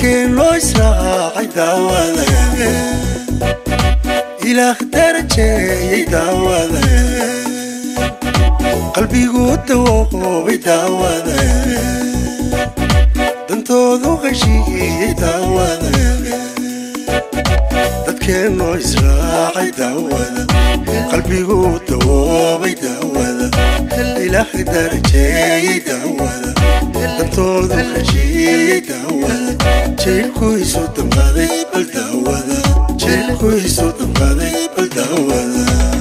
dadkeen loo israacay daawada ilaah darajeeyey daawada qalbigu dawoobay daawada dantoodu heshiiyey daawada dadkeen loo israacay daawada qalbigu dawoobay daawada ilaah darajeeyey daawada dantoodu heshiiyey daawada jeelkuisu damqaday bal daawada jeelkuisu damqaday bal daawada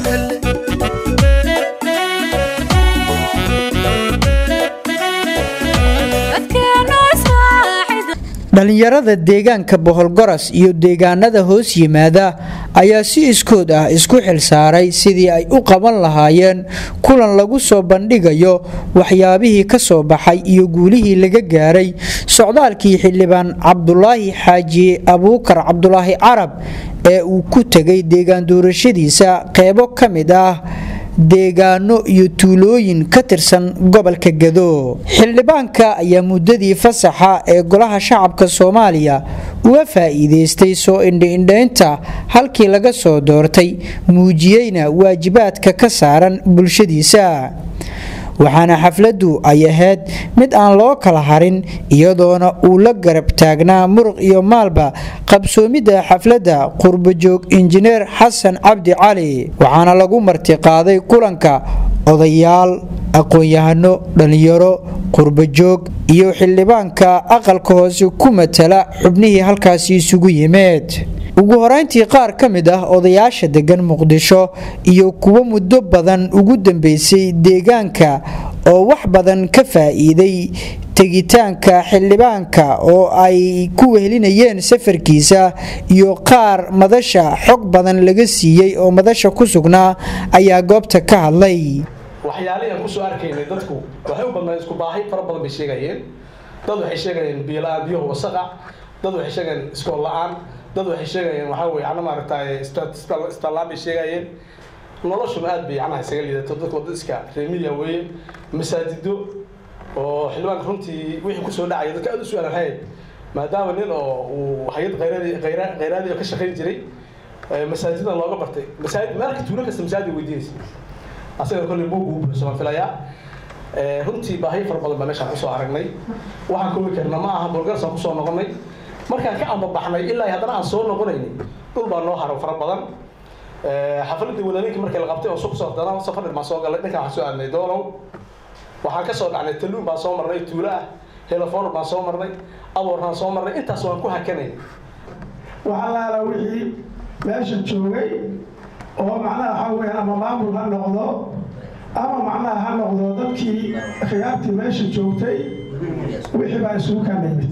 dhallinyarada deegaanka boholgoras iyo deegaanada hoos yimaada ayaa si iskood ah isku xilsaaray sidii ay u qaban lahaayeen kulan lagu soo bandhigayo waxyaabihii ka soo baxay iyo guulihii laga gaaray socdaalkii xildhibaan cabdulaahi xaaji abuukar cabdulaahi carab ee uu ku tegay deegaan doorashadiisa qeybo ka mid ah deegaano iyo tuulooyin ka tirsan gobolka gado xildhibaanka ayaa muddadii fasaxa ee golaha shacabka soomaaliya uga faa'iidaystay soo indhiindhaynta halkii laga soo doortay muujiyeyna waajibaadka ka saaran bulshadiisa waxaana xafladdu ay ahayd mid aan loo kala harin iyadoona uu la garab taagnaa muruq iyo maalba qabsoomidda xafladda qurbajoog injineer xasan cabdi cali waxaana lagu martiqaaday kulanka odayaal aqoon-yahano dhallinyaro qurbajoog iyo xildhibaanka aqalka hoose ku matala xubnihii halkaasi isugu yimeed ugu horeyntii qaar ka mid ah odayaasha degan muqdisho iyo kuwo muddo badan ugu dambeysay deegaanka oo wax badan ka faa'iiday tegitaanka xildhibaanka oo ay ku wehelinayeen safarkiisa iyo qaar madasha xog badan laga siiyey oo madasha ku sugnaa ayaa goobta ka hadlay waxyaalihii aan kusoo arkaynay dadku waxay u badnaan isku baahi fara badan bay sheegayeen dad waxay sheegayeen biyola-aan biyaha wasaqa dad waxay sheegayeen iskool la-aan dad waxay sheegayeen waxaa weye ana maaragtay istallaan bay sheegayeen noloshuna aad bay anaha isaga liidato dadku dad iska reemiya weeye masaajido oo xildhibaanka runtii wixii kusoo dhacaya dadka aad u su-aalan hayd maadaama nin oo uu hay-ad khayraadi khayra khayraadi ka shaqayn jiray masaajidan looga bartay masaajid meelka tuulo kasta masaajid weydiinaysa asaga kolley buug uu buuxso waan filayaa runtii baahiyo fara badan baa meeshaan kusoo aragnay waxaan koobi karna ma aha bolgarsaan kusoo noqonay markaan ka ambabaxnay ilaa haddana aan soo noqonayni dhul baa noo haro fara badan xafaladii walaalinka markii la qabtay oo suq soo dana safar baan soo galay dhankaan waxaan soo aadnay doolow waxaan ka soo dhacnay taluun baan soo marnay tuulo ah helafoor baan soo marnay aboornaan soo marnay intaas waan ku hakanay waxaa laala wixii meesha joogay oo macnaha waxaa weeyaan ama maamul ha noqdo ama macnaha ha noqdo dadkii khiyaartii meesha joogtay wixii baa isugu kanimid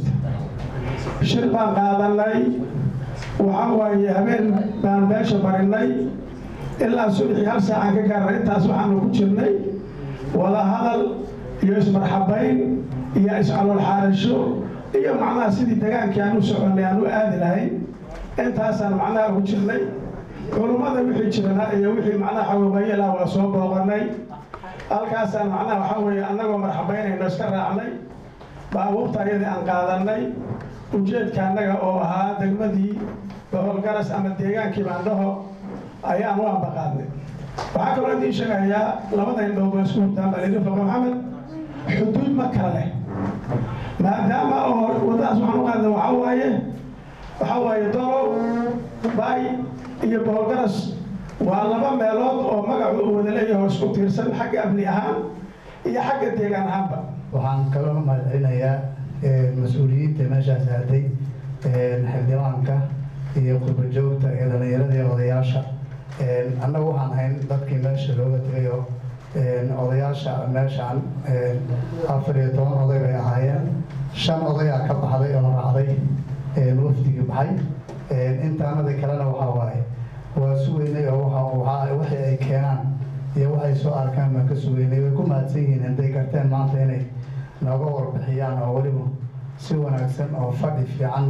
shir baan qaadanay waxaa waaye habeen baan meesha barinay ilaa subaxii hal saacaan ka gaarnay intaas waxaanu ku jirnay wada hadal iyo ismarxabayn iyo iscalool xaarasho iyo macnaha sidii dagaankii aan u soconay aan u aadi lahayn intaasaan macnaha ku jirnay culummada wixii jirana iyo wixii macnaha xawiiqayala waa soo booqanay halkaasaan macnaha waxaa weeye annagoo marxabaynayno iska raacnay baabuurta ayadii aan qaadanay ujeedka annaga oo ahaa degmadii boholgaras ama deegaankii baandhaho ayaan u ambaqaadnay waxaa kaloo idiin sheegayaa labada indhood waa isku hurtaan baa layidhi foqo maxamed xuduud ma kala leh maadaama oo waddadaas waxaan u qaadnay waxaa waaye waxaa waaye dolow bay iyo boholgaras waa laba meelood oo magacu uu wada leeyahay oo isku tiirsan xagga amni ahaan iyo xagga deegaan ahaanba waxaan kaloo mahadcelinayaa mas-uuliyiinta meeshaas aaday xildhibaanka iyo qurbajoogta iyo dhallinyarada iyo odayaasha annagu waxaan ahayn dadkii meesha looga tegay oo odayaasha meeshaan afar iyo toban oday bay ahaayeen shan odayaa ka baxday oo raacday wafdigii baxay intaanadii kalena waxaa waaye waa sugeynay oo waxa wixii ay keenaan iyo waxay soo arkaan baan ka sugeynay way ku mahadsan yihiin hadday garteen maanta inay nooga warbixiyaan oo weliba si wanaagsan oo fadhi fiican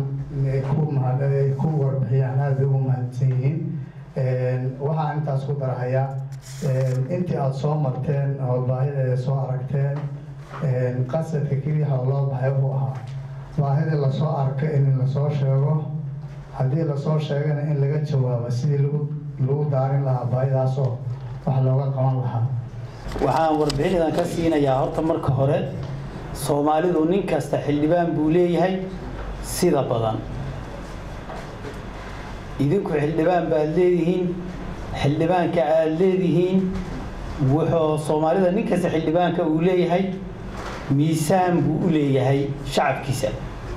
ku warbixiyaan aada bay ugu mahadsan yihiin waxaan intaas ku darahayaa intii aada soo marteen oo baahideeda soo aragteen qasadka keliya oo loo baxay wuxuu ahaa baahidii lasoo arko in lasoo sheego haddii lasoo sheegana in laga jawaabo sidii lagu lagu daarin lahaa baahidaasoo wax looga qaban lahaa waxaan warbixinadan ka siinayaa horta marka hore soomaalidu nin kasta xildhibaan buu leeyahay sida badan idinku xildhibaan baad leedihiin xildhibaanka aad leedihiin wuxuu soomaalida nin kasta xildhibaanka uu leeyahay miisaan buu u leeyahay shacabkiisa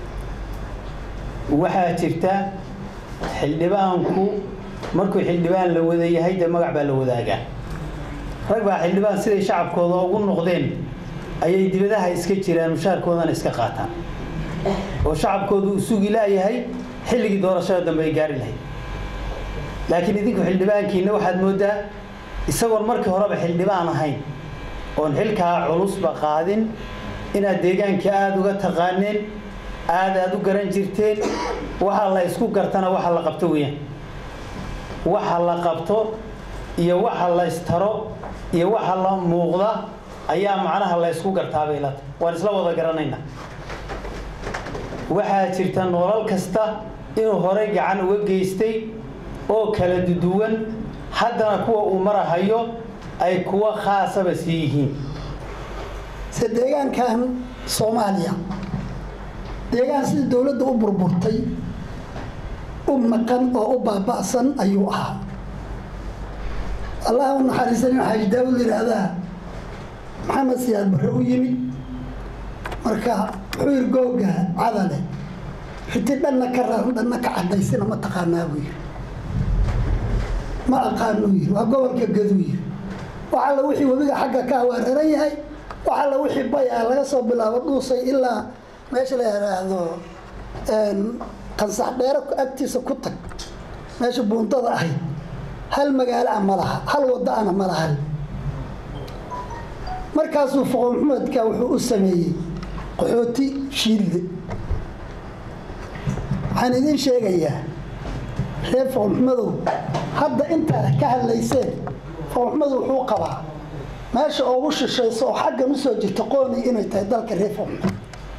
waxaa jirta xildhibaanku markuu xildhibaan la wada yahay dee magac baa la wadaagaa rag baa xildhibaan siday shacabkooda ugu noqdeen ayay dibadaha iska jiraan mushaarkoodana iska qaataan oo shacabkoodu uu sugi laayahay xilligii doorashada dambe ay gaari lahayd laakiin idinku xildhibaankiina waxaad moodaa isagoon markii horeba xildhibaan ahayn oon xilkaa culusba qaadin inaad deegaanka aada uga taqaaneen aada aada u garan jirteen waxa la isku gartana waxa la qabto weeyaan waxa la qabto iyo waxa la istaro iyo waxa la muuqda ayaa macnaha la ysku gartaabay lata waan isla wada garanaynaa waxaa jirta nolol kasta inuu horey gacan uga geystay oo kala duduwan haddana kuwa uu marahayo ay kuwa khaasaba sii yihiin se deegaankan soomaaliya deegaan sidii dowladda u burburtay u maqan oo u baaba'san ayuu ahaa allah u naxariisanin xaaji daawud yidhaahdaa maxamed siyaad barre u yimid marka wuxuu yidhi googa cadale riti dhanna ka raran dhanna ka cadaysina ma taqaanaa buu yidhi ma aqaanuu yidhi waa gobolka gaduu yidhi wax alla wixii webiga xagga ka waa raran yahay wax alla wixii bay ah laga soo bilaabo dhuusay ilaa meesha la yidhaahdo qansax dheero agtiisa ku tag meesha buundada ahayd hal magaalo ah ma laha hal waddo ana ma lahan markaasuu foqo maxamedka wuxuu u sameeyey qaxooti shiilde waxaan idiin sheegayaa reer foqo maxmedow hadda intaad ka hadlayseen foqo maxmed wuxuu qabaa meesha ugu shishayso oo xaggan usoo jirta qooni inay tahay dalka reer foqo maxmed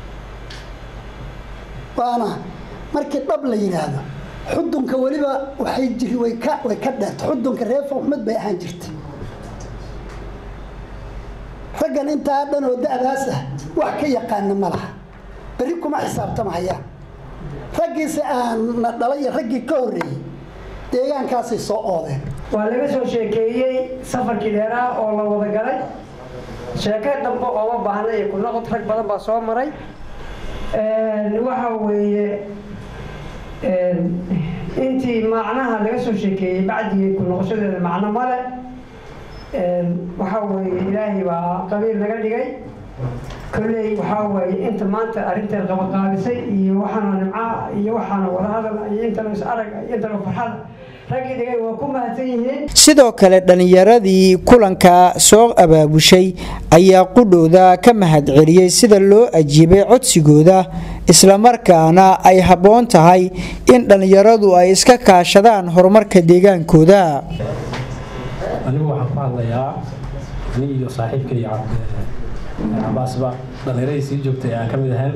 waana markii dhab la yidhaahdo xudunka weliba waxay jiri way ka way ka dheerta xudunka reer foqo maxmed bay ahaan jirtay raggan intaa dhan oo da-daas ah wax ka yaqaana ma laha berri kuma xisaabtamahayaan raggiise aanna dhalay iyo raggii ka horreeyey deegaankaasay soo oodeen waa laga soo sheekeeyey safarkii dheeraa oo la wada galay sheeko dambe ooma baahna iyo ku noqod rag badan baa soo maray waxa weeye intii macnaha laga soo sheekeeyey bacdigii ku noqoshadeeda macno male waxaa weeye ilaahay baa qabiil naga dhigay kolley waxaa weeye inta maanta arrinteed qabaqaabisay iyo waxaana nimca iyo waxaana wadahadal iyo intana is arag iyo intana farxad raggii dhigay waa ku mahadsan yihiin sidoo kale dhallinyaradii kulanka soo abaabushay ayaa qudhooda ka mahadceliyey sida loo ajiibay codsigooda islamarkaana ay habboon tahay in dhallinyaradu ay iska kaashadaan horumarka deegaankooda anigu waxaan ku hadlayaa ani iyo saaxiibkay cabaasba dhallinyaradii sii joogtay aan ka mid ahayn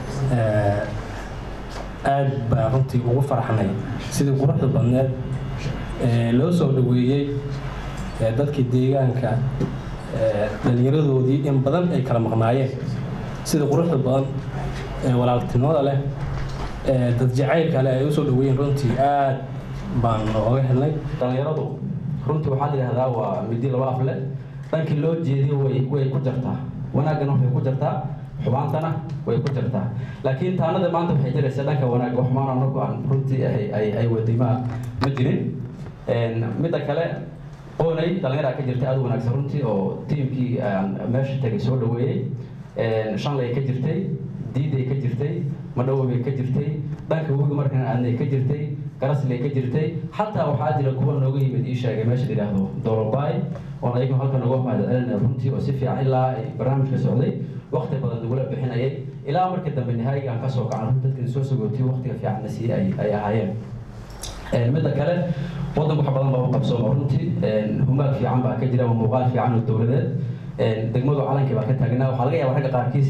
aad baa runtii ugu farxnay sidii quruxda badneed loo soo dhaweeyey dadkii deegaanka dhallinyaradoodii in badan ay kala maqnaayeen sida quruxda badan ee walaaltinimada leh dad jacaylka leh ay usoo dhaweeyeen runtii aad baan oga helnay dhallinyaradu runtii waxaa la yidhahdaa waa midi laba af leh dhankii loo jeediyo way way ku jartaa wanaaggana waxay ku jartaa xumaantana way ku jartaa laakiin taanada maanta waxay jiraysaa dhanka wanaagga wax maan anagu aan runtii ay ay ay wadimaa ma jirin midda kale oonay dhallinyaraa ka jirtay aada u wanaagsan runtii oo tiimkii aan meesha tegay soo dhaweeyey shanlay ka jirtay diiday ka jirtay madhowo bay ka jirtay dhanka webiga markan aadnay ka jirtay garasley ka jirtay xataa waxaa jira kuwa nooga yimid ii sheegay meesha la yidhaahdo dorobaay oon ayagu halkan uga mahadcelinaya runtii oo si fiican ilaa ay barnaamijka socday waqti badan nagula bixinayay ilaa markii dambe nihaayiga aan kasoo kacan runtii dadkan soo sogootiyo waqtiga fiicanna sii ay ay ahaayeen midda kale wadanku wax badan baa u qabsooma runtii humaag fiican baa ka jira waa muuqaal fiican oo dowladeed degmadu calankii baa ka taagnaa waxaa laga yaabaa ragga qaarkiis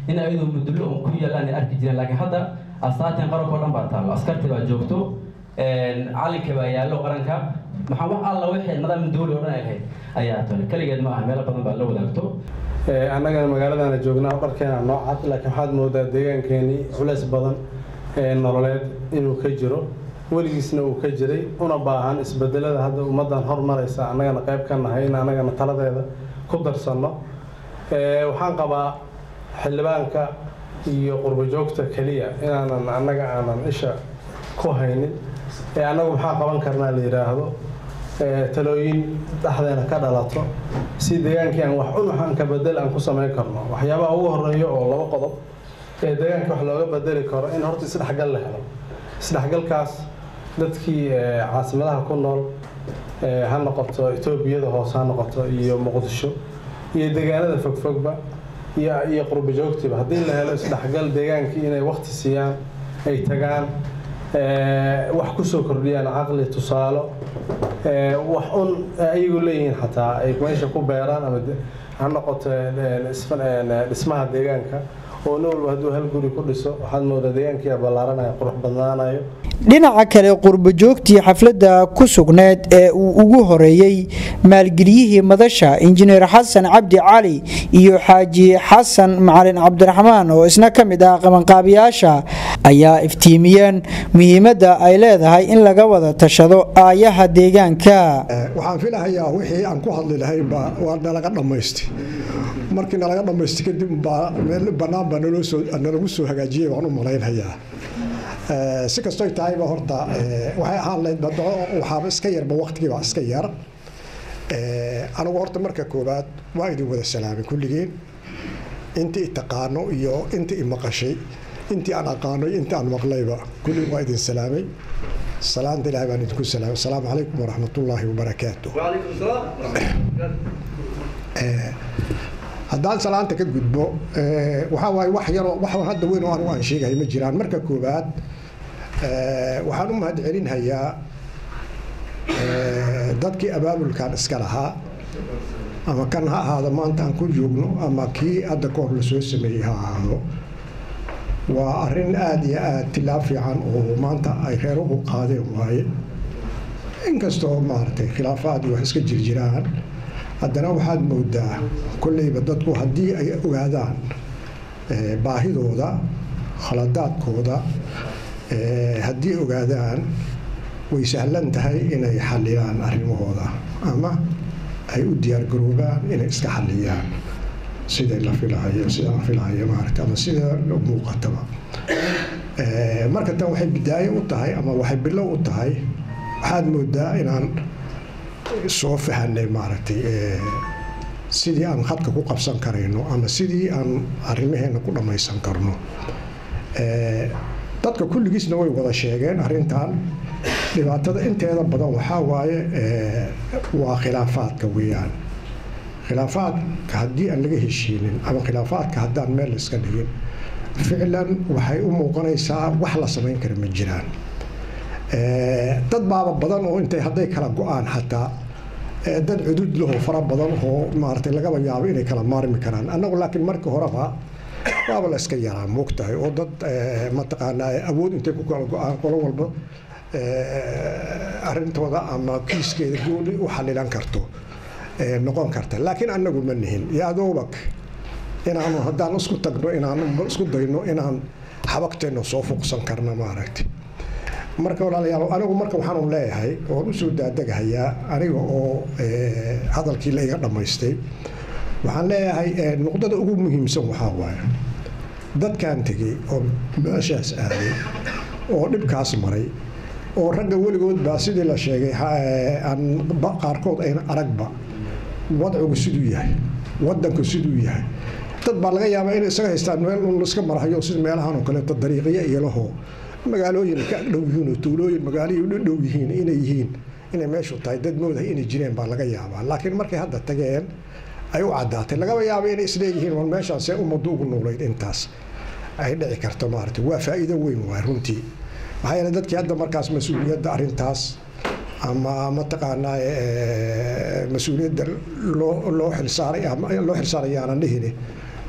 in ayadoo mudullo un ku yaalaan ay arki jireen laakiin hadda astaatin qaranka oo dhan baa taallo askarti baa joogto calinka baa yaallo qaranka maxaa wax alla wixii nidaam dawli oo dhan ay ahayd ayaa tole keligeed ma aha meelo badan baa la wadaagto annagana magaaladana joognaa dharkeena noocad laakiin waxaad moodaa deegaankeenii culays badan ee nololeed inuu ka jiro weligiisna uu ka jiray una baahan isbedelada hadda ummaddan hormaraysa annagana qayb ka nahay in annagana taladeeda ku darsanno waxaan qabaa xildhibaanka iyo qurbojoogta keliya inaanan annaga aanan isha ku haynin ee annagu maxaa qaban karnaa la yidhaahdo talooyin dhexdeena ka dhalato si deegaankii aan wax un waxaan ka bedel aan ku samayn karno waxyaabaha ugu horeeya oo laba qodob ee deegaanka wax looga bedeli karo in horta isdhexgal la helo isdhexgalkaas dadkii caasimadaha ku nool ha noqoto etoobiyada hoose ha noqoto iyo muqdisho iyo deegaanada fogfogba iyo iyo qurbo joogtiba haddii la helo isdhexgal deegaankii inay waqti siiyaan ay tagaan wax kusoo kordhiyaan caqli tusaalo wax un ayagu leeyihiin xataa ay meesha ku beeraan ama ha noqoto dhismaha deegaanka oo nin walba hadduu hal guri ku dhiso waxaad moodaa deegaankii ballaaranaya qurux badnaanayo dhinaca kale qurbojoogtii xafladda ku sugneed ee uu ugu horeeyey maalgeliyihii madasha injineer xasan cabdi cali iyo xaaji xasan macalin cabdiraxmaan oo isna ka mid ah qabanqaabiyaasha ayaa iftiimiyeen muhiimadda ay leedahay in laga wada tashado aayaha deegaanka waxaan filahayaa wixii aan ku hadli lahaynba waa nalaga dhammaystay markii nalaga dhammaystay kadib baa meel bannaan baa nalagu soo hagaajiyey waan u malaynhayaa si kastoy tahayba horta waxay ahaan lahayd waxaaba iska yarba waqtigiiba iska yar anigu horta marka koowaad waa idin wada salaamay kulligeen intii i taqaano iyo intii i maqashay intii aan aqaano iyo intii aan maqlayba kulligeen waa idin salaamay salaanta ilahay baan idinku salaamay asalaamu calaykum waraxmatullaahi wabarakaatu haddaan salaanta ka gudbo waxaa waaye wax yaroo wax hadda weyn oo anigu aan sheegahay ma jiraan marka koowaad waxaan u mahad celinhayaa dadkii abaabulkan iska lahaa ama kan ha ahaado maanta aan ku joogno ama kii hadda ka hor lasoo sameeyey ha ahaado waa arrin aada iyo aada tilaab fiican oo maanta ay reeruhu qaadeen waaye inkastoo maaragtay khilaafaad iyo wax iska jirjiraan haddana waxaad moodaa kolleyba dadku haddii ay ogaadaan baahidooda khaladaadkooda haddii ogaadaan way sahlan tahay inay xaliyaan arrimahooda ama ay u diyaargaroobaan inay iska xaliyaan siday la filahayo sida la filahayo maaragta ama sida muuqataba marka tan waxay bidaayo u tahay ama waxay bilow u tahay waxaad moodaa inaan soo fahanay maaragtay sidii aan khadka ku qabsan karayno ama sidii aan arrimaheena ku dhammaysan karno dadka kulligiisna way wada sheegeen arrintan dhibaatada inteeda badan waxaa waaye waa khilaafaadka weeyaan khilaafaadka haddii aan laga heshiinin ama khilaafaadka haddaan meel iska dhigin ficlan waxay u muuqanaysaa wax la samayn kara ma jiraan dad baaba badan oo intay hadday kala go-aan xataa dad cudud laho fara badan oo maaragtay lagaba yaabo inay kala maarmi karaan annagu laakiin markii horeba waaba la iska yaraa moogtahay oo dad mataqaanaa awood intay ku kala go-aan qolo walba arrintooda ama kiiskeeda gooni u xalilan karto noqon karta laakiin annagu ma nihin yaadoobak inaanu haddaan isku tagno inaanu isku dayno inaan xabagteenna soo fuqsan karno maaragtay marka walaalayaal anigu marka waxaanu leeyahay oon u soo daadeghayaa aniga oo hadalkii la iga dhammaystay waxaan leeyahay nuqdada ugu muhiimsan waxaa waaye dadkan tegey oo meeshaas aaday oo dhibkaas maray oo ragga weligood baa sidii la sheegay aan qaarkood ayna aragba wadcigu siduu yahay wadanku siduu yahay dad baa laga yaabaa inay isaga haystaan meel un iska marahayo sida meelahan oo kaleeto dariiqyo iyo lahoo magaalooyin ka dhow yihiin oo tuulooyin magaalihii u dhow yihiin inay yihiin inay meeshu tahay dad moodahay inay jireen baa laga yaabaa laakiin markay hadda tageen ay u caddaatay lagaba yaaba inay isleeyihiin war meeshaan see ummaddu ugu noolayd intaas ay dhici karto maaragtay waa faa'iido weyn waay runtii maxaa yeele dadkii hadda markaas mas-uuliyadda arrintaas ama mataqaanaa mas-uuliyadda loo loo xilsaaray ama loo xilsaaray aanan dhihini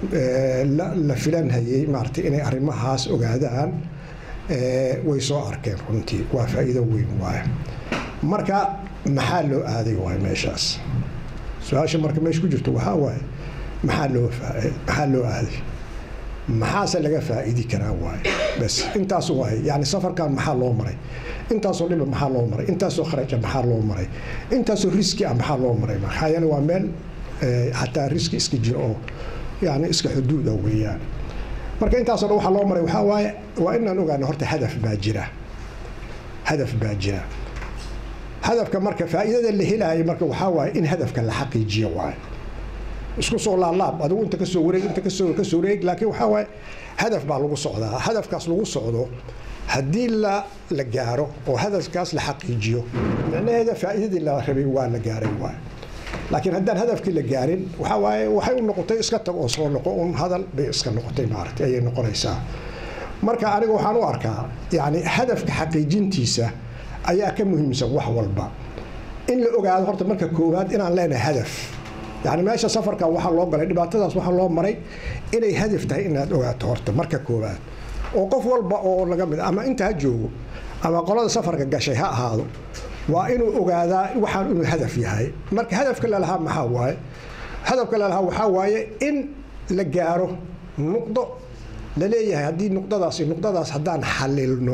la filanhayay maaragtay inay arrimahaas ogaadaan way soo arkeen runtii waa faa'iido weyn waaye marka maxaa loo aaday waaye meeshaas su-aasha marka meesha ku jirto waxaa waaye maxaa loo maxaa loo aaday maxaase laga faa'iidi karaa waaye bas intaas waaye yani safarkan maxaa loo maray intaasoo dhiba maxaa loo maray intaasoo kharaja maxaa loo maray intaasoo riski ah maxaa loo maray maxaa yeele waa meel xataa riski iska jira oo yani iska xuduuda weeyaan marka intaasoo dhan waxaa loo maray waxaa waaye waa inaan ogaano horta hadaf baa jira hadaf baa jira hadafka marka faa'iidada la helaaya marka waxaa waaye in hadafka la xaqiijiyo waaye isku soo laalaab adigu inta kasoo wareeg inta kasoo kasoo wareeg laakiin waxaa waaye hadaf baa lagu socdaa hadafkaas lagu socdo haddii la la gaaro oo hadafkaas la xaqiijiyo micnaheeda faa'iidadii la rabay waa la gaaray waaye laakiin haddaan hadafkii la gaarin waxaa waaye waxay u noqotay iska tag oo soo noqo un hadal bay iska noqotay maaragtay ayay noqonaysaa marka aniga waxaan u arkaa yacni hadafka xaqiijintiisa ayaa ka muhiimsan wax walba in la ogaado horta marka koowaad inaan leenahay hadaf yani meesha safarka waxaa loo galay dhibaatadaas waxaa loo maray inay hadaf tahay inaad ogaato horta marka koowaad oo qof walba oo laga mid ama inta ha joogo ama qolada safarka gashay ha ahaado waa inuu ogaadaa waxaan inuu hadaf yahay marka hadafka lalahaa maxaa waaye hadafka lalahaa waxaa waaye in la gaaro nuqdo la leeyahay haddii nuqdadaasi nuqdadaas haddaan xalilno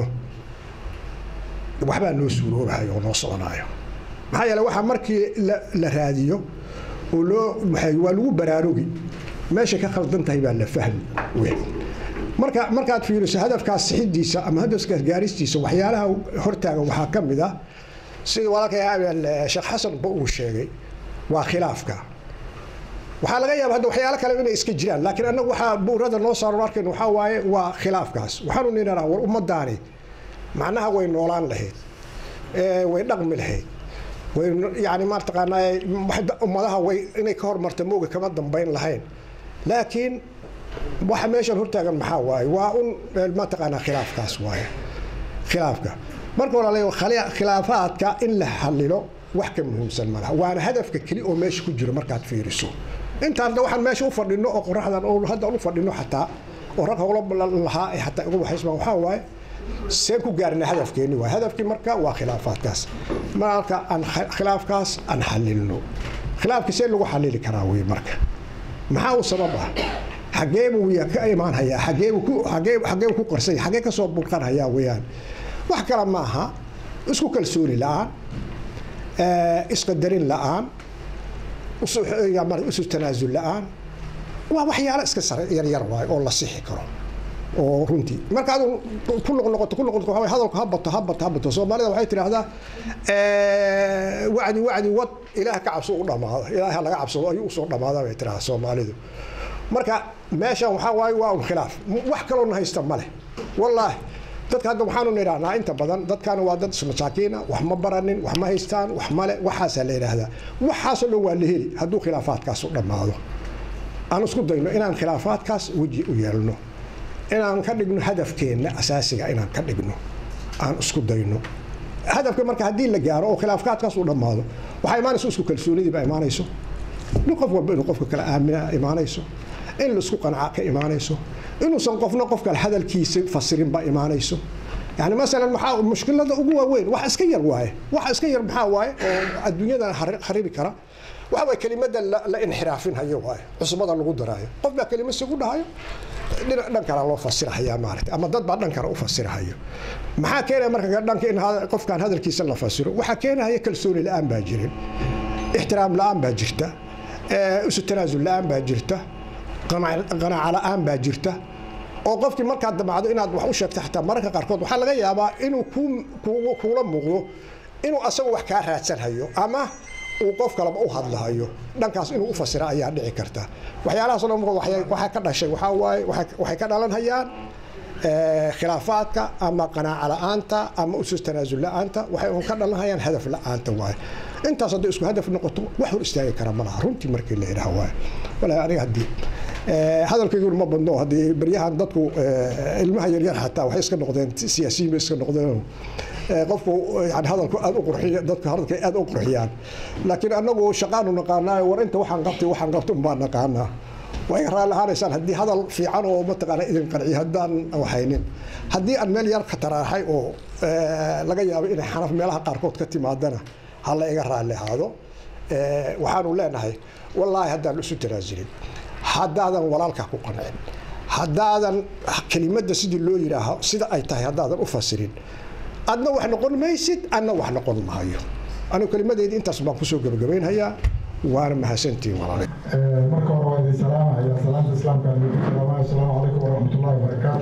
waxbaa noo suuroobahayo oo noo soconayo maxaa yeele waxaa markii la raadiyo oo loo waa lagu baraarugi meesha ka khaldan tahay baa la fahmi weyn marka markaad fiiriso hadafkaas sixidiisa ama hadafkaas gaaristiisa waxyaalaha hortaaga waxaa ka mid ah sida walaalkay sheekh xasanba uu sheegay waa khilaafka waxaa laga yaaba hadda waxyaalo kale inay iska jiraan laakiin annagu waxaa buurada noo saaran arkayn waxaa waaye waa khilaafkaas waxaanu nidhahnaa war ummadaani macnaha way noolaan lahayd way dhaqmi lahayd way yani mataqaanaa ummadaha way inay ka hormarta mooga kama dambayn lahayn laakiin waxa meeshan hortaagan maxaa waaye waa un mataqaanaa khilaafkaas waaye khilaafka marka walaalayo khilaafaadka in la xalilo wax ka muhiimsan malaha waana hadafka keli oo meesha ku jiro markaad fiiriso intaan da waxaan meesha u fadhino oo qoraxdan oo hadda u fadhino xataa oo rag howlo lahaa ee xataa ugu waxaysma waxaa waaye seen ku gaarna hadafkeeni waay hadafkii marka waa khilaafaadkaas marka aan khilaafkaas aan xalilno khilaafka see lagu xalili karaa wey marka maxaa u sabab ah xagee buu ka imaan hayaa xagee buu ku xagee xagee ku qarsay xagee ka soo burqan hayaa weeyaan wax kale ma aha isku kalsooni la-aan isqadarin la-aan isu tanaasul la-aan waa waxyaalo iska sare yaryar waay oo la sixi karo oo runtii marka adu ku noqnoqoto ku noqoto waxaa hadalku ha bato ha bato ha bato soomaalida waxay tidhaahdaa wacdi wacdi wad ilaah ka cabso u dhamaado ilaah laga cabsado ayuu usoo dhamaada bay tidhahdaa soomaalidu marka meeshan waxaa waaye waa un khilaaf wax kaloona haysta ma leh wallaahi dadka hadda waxaanu nidhahnaa inta badan dadkaana waa dad masaakiina wax ma baranin wax ma haystaan wax male waxaasaa la yidhaahdaa waxaasoo dhan waa la heli hadduu khilaafaadkaas u dhammaado aan isku dayno inaan khilaafaadkaas weji u yeelno inaan ka dhigno hadafkeenna asaasiga inaan ka dhigno aan isku dayno hadafka marka haddii la gaaro oo khilaafkaadkaas u dhammaado waxaa imaanayso isku kalsoonidii baa imaanayso in qof walba inuu qofka kale aamina imaanayso in laisku qanca ka imaanayso inuusan qofna qof kale hadalkiisa fasirin baa imaanayso yani masalan maxaa mushkilada ugu waaweyn wax iska yar waaye wax iska yar maxaa waaye oo adduunyadan kharibi kara waxa waye kelimada la inxiraafin hayo waaye cusbada lagu daraayo qof baa kelima sigu dhahayo dhinac dhan kala loo fasirahayaa maaragtay ama dad baa dhan kale u fasirahayo maxaa keenaya marka dhanka in qofkan hadalkiisa la fasiro waxaa keenaya kalsooni la-aan baa jirin ixtiraam la-aan baa jirta isu tanaasul la-aan baa jirta qanaaca la-aan baa jirta oo qofkii markaad damacdo inaad wax u sheegto xataa mararka qaarkood waxaa laga yaabaa inuu kuula muuqdo inuu asagu wax kaa raadsanhayo ama uu qof kaleba u hadlahayo dhankaas inuu u fasira ayaa dhici karta waxyaalahaasoo dhan waxaa ka dhashay waxaa waaye waxay ka dhalanhayaan khilaafaadka ama qanaaca la-aanta ama usus tanaasul la-aanta waxay un ka dhalanhayaan hadaf la-aanta waaye intaas hadday isku hadaf noqoto wax hor istaagi kara ma laha runtii markii la yidhaha waaye walaa aniga haddii hadalkayguna ma badno haddii baryahan dadku ilmaha yaryar xataa waxay iska noqdeen siyaasiyiin bay iska noqdeen qofku yani hadalku aad u qurxiya dadku hadalka aad u qurxiyaan laakiin annagu shaqaanu naqaanaa war inta waxaan qabtay waxaan qabtay unbaa naqaanaa waa iga raalli ahaanaysaan haddii hadal fiican oo mataqaana idin qanciyo haddaan waxaynin haddii aan meel yar khataraahay oo laga yaabo inay xanaf meelaha qaarkood ka timaadana hala iga raalli ahaado waxaanu leenahay wallaahi haddaan isu tanaasulin haddaadan walaalkaa ku qancin haddaadan kelimadda sidii loo yidhaaho sida ay tahay haddaadan u fasirin adna wax noqon maysid adna wax noqon maayo anigu kelimadeydii intaas baan kusoo gebagabaynhayaa waana mahadsantihiin walaalay marka hore waa idin salaamaya salaanta islaamka salaamaya asalaamu calaykum waraxmatullahi wabarakaatu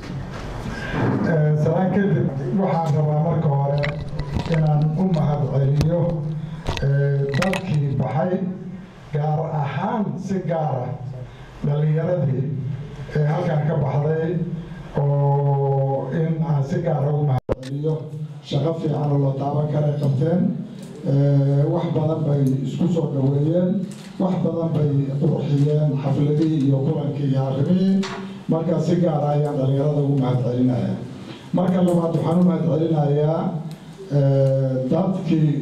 salaan kadib waxaan rabaa marka hore inaan u mahad celiyo dadkii baxay gaar ahaan si gaara dhalinyaradii ee halkan ka baxday oo in aan si gaara ugu mahad celiyo shaqo fiican oo la taaban karay qabteen wax badan bay isku soo dhaweeyeen wax badan bay qurxiyeen xafladihii iyo kulankii iyo arrimihii marka si gaara ayaan dhalinyarada ugu mahad celinaya marka labaad waxaan u mahad celinayaa dadkii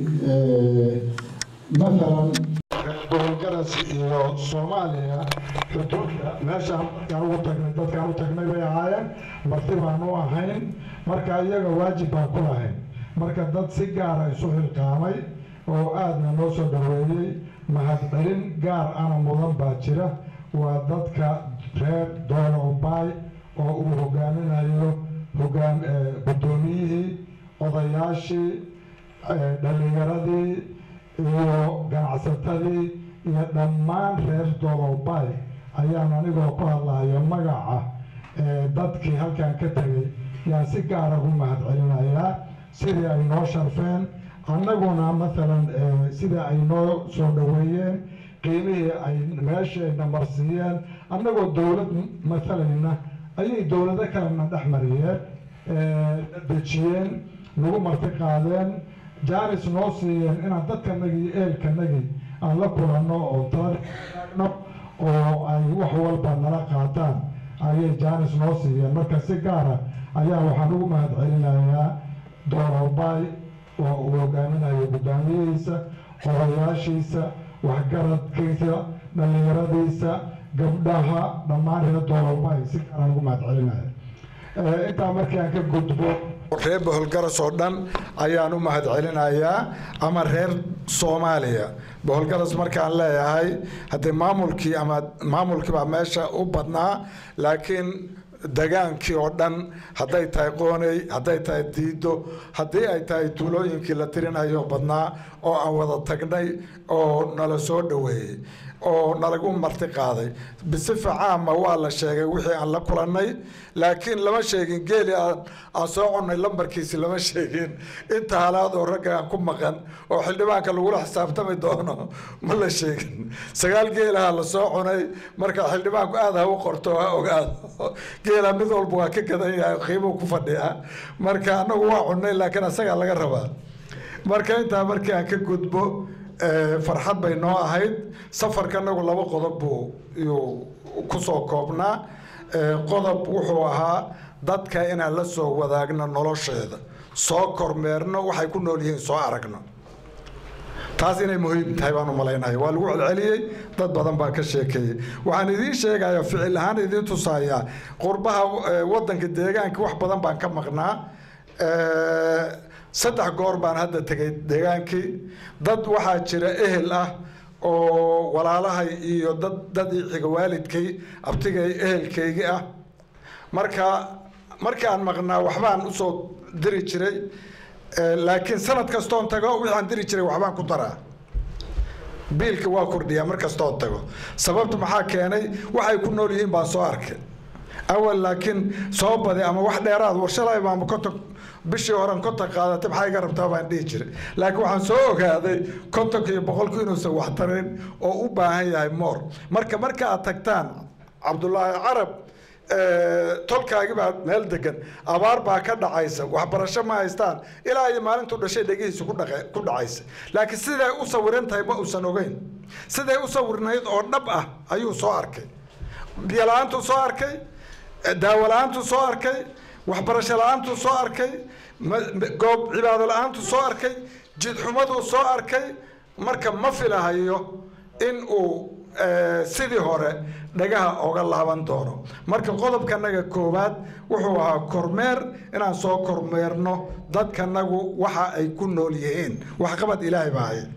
maalan gobolgaras iyo soomaaliya xuduudka meeshaan aan ugu tagnay dadkaan u tagnay bay ahaayeen marti baan u ahayn marka iyaga waajib baan ku lahayn marka dad si gaara isu xilqaamay oo aadna noo soo dhaweeyey mahadcelin gaar ana mudan baa jira waa dadka reer doolowbaay oo uu hogaaminayo hogaan guddoomiyihii odayaashii dhallinyaradii iyo ganacsatadii iyo dhammaan reer doolowbaay ayaan anigoo ku hadlayo magaca dadkii halkan ka tegay yaan si gaara ugu mahad celinayaa sidii ay noo sharfeen annaguna maalan sida ay noo soo dhaweeyeen qiimihii ay meeshayna marsiiyeen annagoo dowlad maalayna ayay dowlado kalena dhex mariyeen dejiyeen nagu marti qaadeen jaanis noo siiyeen inaan dadkanagii iyo eelkanagii aan la kulanno oo taano oo ay wax walba nala qaataan ayay jaanis noo siiyeen marka si gaara ayaa waxaan ugu mahad celinayaa doorowbaay oo uu hogaaminayo guddaamiyihiisa odayaashiisa waxgaradkiisa dhallinyaradiisa gabdhaha dhammaan reer doorowbaay si gaaraan ugu mahad celinaya intaa markii aan ka gudbo reer boholgaras oo dhan ayaan u mahad celinayaa ama reer soomaaliya boholgaras markaan leeyahay haddee maamulkii ama maamulkii baa meesha u badnaa laakiin degaankii oo dhan hadday tahay qooney hadday tahay diido haddii ay tahay tuulooyinkii la tirinayo badnaa oo aan wada tagnay oo nala soo dhoweeyey oo nalagu marti qaaday bisifa caama waa la sheegay wixii aan la kulannay laakiin lama sheegin geeli aan soo cunay lambarkiisi lama sheegin inta halaad oo ragga aan ku maqan oo xildhibaanka lagula xisaabtami doono ma la sheegin sagaal geelaha la soo cunay marka xildhibaanku aad ha u qorto ha ogaado geela mid walba waa ka gadan yahay qiimuu ku fadhiya marka annagu waa cunnay laakiin asagaa laga rabaa marka intaa markii aan ka gudbo farxad bay noo ahayd safarka anagu laba qodob buu yuu kusoo koobnaa qodob wuxuu ahaa dadka inaan la soo wadaagno nolosheeda soo kormeerno waxay ku nool yihiin soo aragno taas inay muhiim tahay baan u malaynaya waa lagu celceliyey dad badan baa ka sheekeeyey waxaan idiin sheegaya ficil ahaan idiin tusayaa qurbaha wadanka deegaanka wax badan baan ka maqnaa saddex goor baan hadda tegay deegaankii dad waxaa jira ehel ah oo walaalahay iyo dad dad xiga waalidkay abtigay ehelkaygii ah marka markaan maqnaa waxbaan usoo diri jiray laakiin sanad kastoon tago wixaan diri jiray waxbaan ku daraa biilka waa kordhiyaa mar kastoon tago sababta maxaa keenay waxay ku nool yihiin baan soo arkay awal laakiin soo badi ama wax dheeraad warshalay baama konton bishii horan konton qaadatay maxaa iga rabtaa baan dhihi jiray laakiin waxaan soo ogaaday kontonka iyo boqolku inuusan wax tarayn oo u baahan yahay moor marka marka aad tagtaan cabdulaahi carab tolkaagi baa meel degan abaar baa ka dhacaysa waxbarasho ma haystaan ilaa iyo maalintuu dhashay dhegihiisa ku dhacaysa laakiin siday u sawiran tahay ma uusan ogeyn siday u sawirnayd oo dhab ah ayuu soo arkay biyola-aantuu soo arkay daawo la-aantuu soo arkay waxbarasho la-aantuu soo arkay goob cibaado la-aantuu soo arkay jidxumaduu soo arkay marka ma filahayo in uu eh, sidii hore dhagaha oga laaban doono marka qodobkanaga koowaad wuxuu ahaa kormeer inaan soo kormeerno dadkanagu waxa ay ku nool yihiin waxqabad ilaahay baa haya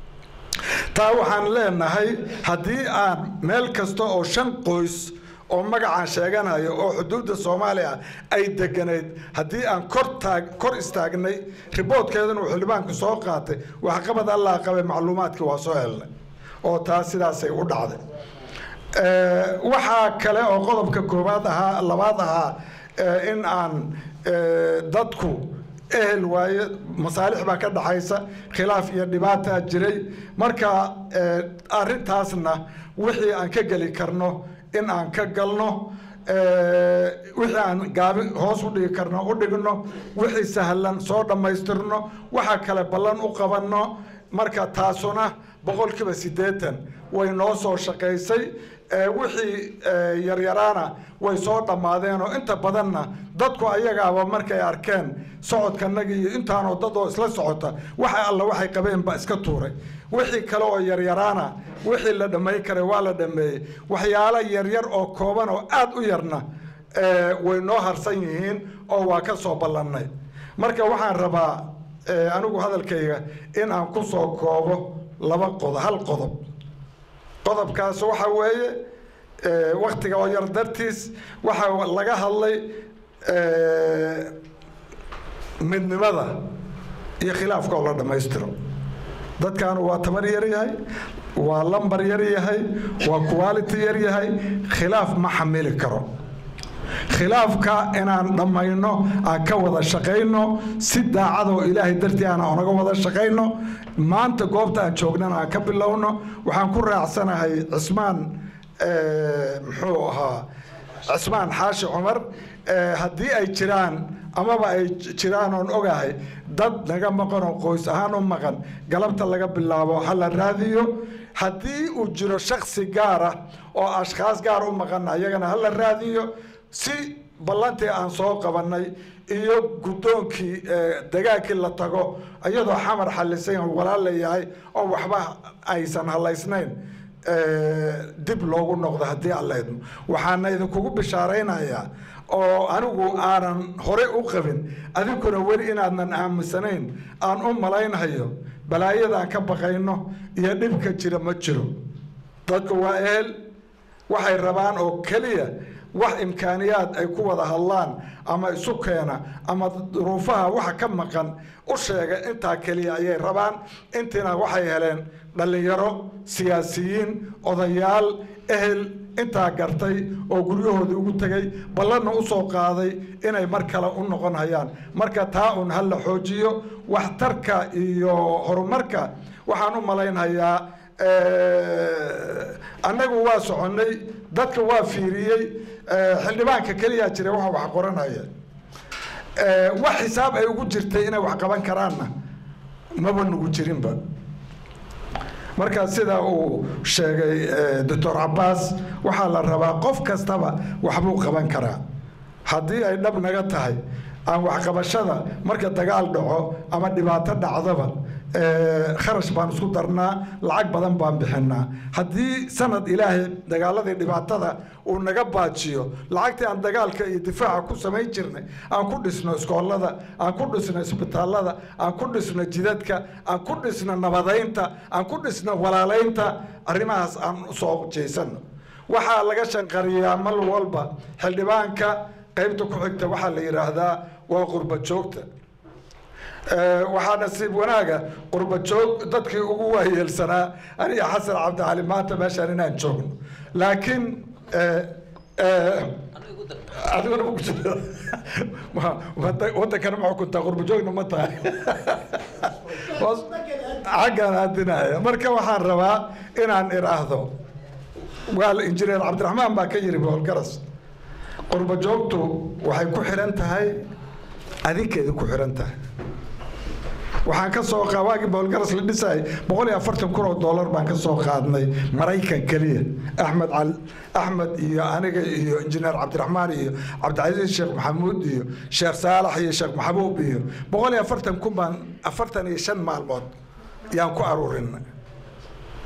taa waxaan leenahay haddii aan meel kasta oo shan qoys oo magacaan sheeganayo oo xuduudda soomaaliya ay deganayd haddii aan kor taag kor istaagnay riboodkeedana uu xildhibaanku soo qaatay waxqabad allah qabay macluumaadkii waa soo helnay oo taa sidaasay u dhacday Eh, waxaa kale oo qodobka koowaad ahaa labaad ahaa eh, in aan eh, dadku ehel waaye masaalix baa ka dhaxaysa khilaaf iyo dhibaataa jiray marka eh, arrintaasna wixii aan ka geli karno in aan ka galno eh, wixii aan gaabi hoos u dhigi karno u dhigno wixii sahlan soo dhammaystirno waxa kale ballan u qabanno marka taasuna boqolkiiba siddeetan way noo soo shaqaysay Eh, wixii eh, yaryaraana way soo dhammaadeen oo inta badanna dadku ayagaaba markay arkeen socodkanagi iyo intaanoo dad oo isla socota waxa alla waxay qabeen ba iska tuuray wixii kale oo yaryaraana wixii la dhammayn karay waa la dhammeeyey waxyaalo yaryar oo kooban oo aad u yarna eh, way noo harsan yihiin oo waa ka soo ballannay marka waxaan rabaa eh, anigu hadalkayga in aan ku soo koobo laba qodob hal qodob qodobkaas waxa weeye eh, waktiga oo yar dartiis waxaa laga hadlay eh, midnimada iyo khilaafka oo la dhammaystiro dadkaanu waa tabar yar yahay waa lambar yar yahay waa quality yar yahay khilaaf ma xamili karo khilaafka inaan dhammayno aan ka wada shaqayno si daacadoo ilaahay dartii aan onaga wada shaqayno maanta goobta aan joognana aan ka bilowno waxaan ku raacsanahay cismaan eh, muxuu ahaa cismaan xaashi cumar eh, haddii ay jiraan amaba ay j- jiraan oon ogahay dad naga maqan oo qoys ahaan u maqan galabta laga bilaabo ha la raadiyo haddii uu jiro shaksi gaar ah oo ashkhaas gaar u maqan ayagana ha la raadiyo si ballantii aan soo qabannay iyo guddoonkii eh, dagaalkii la tago iyadoo xamar xallisan oo walaal la yahay oo waxba aysan halaysnayn eh, dib loogu noqdo haddii alla idmo waxaana idinkugu bishaaraynayaa oo anigu aanan horey u qabin adinkuna weli inaadnan aaminsanayn aan u malaynhayo balaayadaan ka baqayno iyo dhibka jira ma jiro dadku waa ehel waxay rabaan oo keliya wax imkaaniyaad ay ku wada hadlaan ama isu keena ama duruufaha waxa ka maqan u sheega intaa keliya ayay rabaan intiina waxay heleen dhallinyaro siyaasiyiin odayaal ehel intaa gartay oo guryahoodii ugu tegay ballanna u soo qaaday inay mar kale u noqon hayaan marka taa un ha la xoojiyo waxtarka iyo horumarka waxaan u malaynhayaa annagu waa soconnay dadka waa fiiriyey xildhibaanka keliyaa jira waxa wax qoranaya wax xisaab ay ugu jirtay inay wax qaban karaanna maba nugu jirinba marka sida uu sheegay doctor cabaas waxaa la rabaa qof kastaba waxbuu qaban karaa haddii ay dhab naga tahay aan waxqabashada marka dagaal dhaco ama dhibaato dhacdaba kharash baan isku darnaa lacag badan baan bixinaa haddii sanad ilaahay dagaaladii dhibaatada uu naga baajiyo lacagtii aan dagaalka iyo difaaca ku samayn jirnay aan ku dhisno iskoolada aan ku dhisno isbitaalada aan ku dhisno jidadka aan ku dhisno nabadaynta aan ku dhisno walaalaynta arrimahaas aan usoo jeysano waxaa laga shanqariyaa mal walba xildhibaanka qaybta ku xigta waxaa la yidhaahdaa waa qurba joogta waxaa nasiib wanaaga qurba joog dadkii ugu waayeelsanaa aniga xasan cabdicali maanta meeshaan inaan joogno laakiin adiguna ma ku jiro wadankana ma xukuntaa qurba joogna ma tahay xaggaan aadinaya marka waxaan rabaa inaan iraahdo waa injineer cabdiraxmaan baa ka yiri boolgaras qurba joogtu waxay ku xiran tahay adinkeeda ku xiran tahay waxaan ka soo qa waagii boolgaras la dhisay boqol iyo afartan kun oo dollar baan ka soo qaadnay maraykan keliya axmed cal axmed iyo aniga iyo injineer cabdiraxmaan iyo cabdicasiis sheekh maxamuud iyo sheekh saalax iyo sheekh maxabuub iyo boqol iyo afartan kun baan afartan iyo shan maalmood yaan ku aruurinay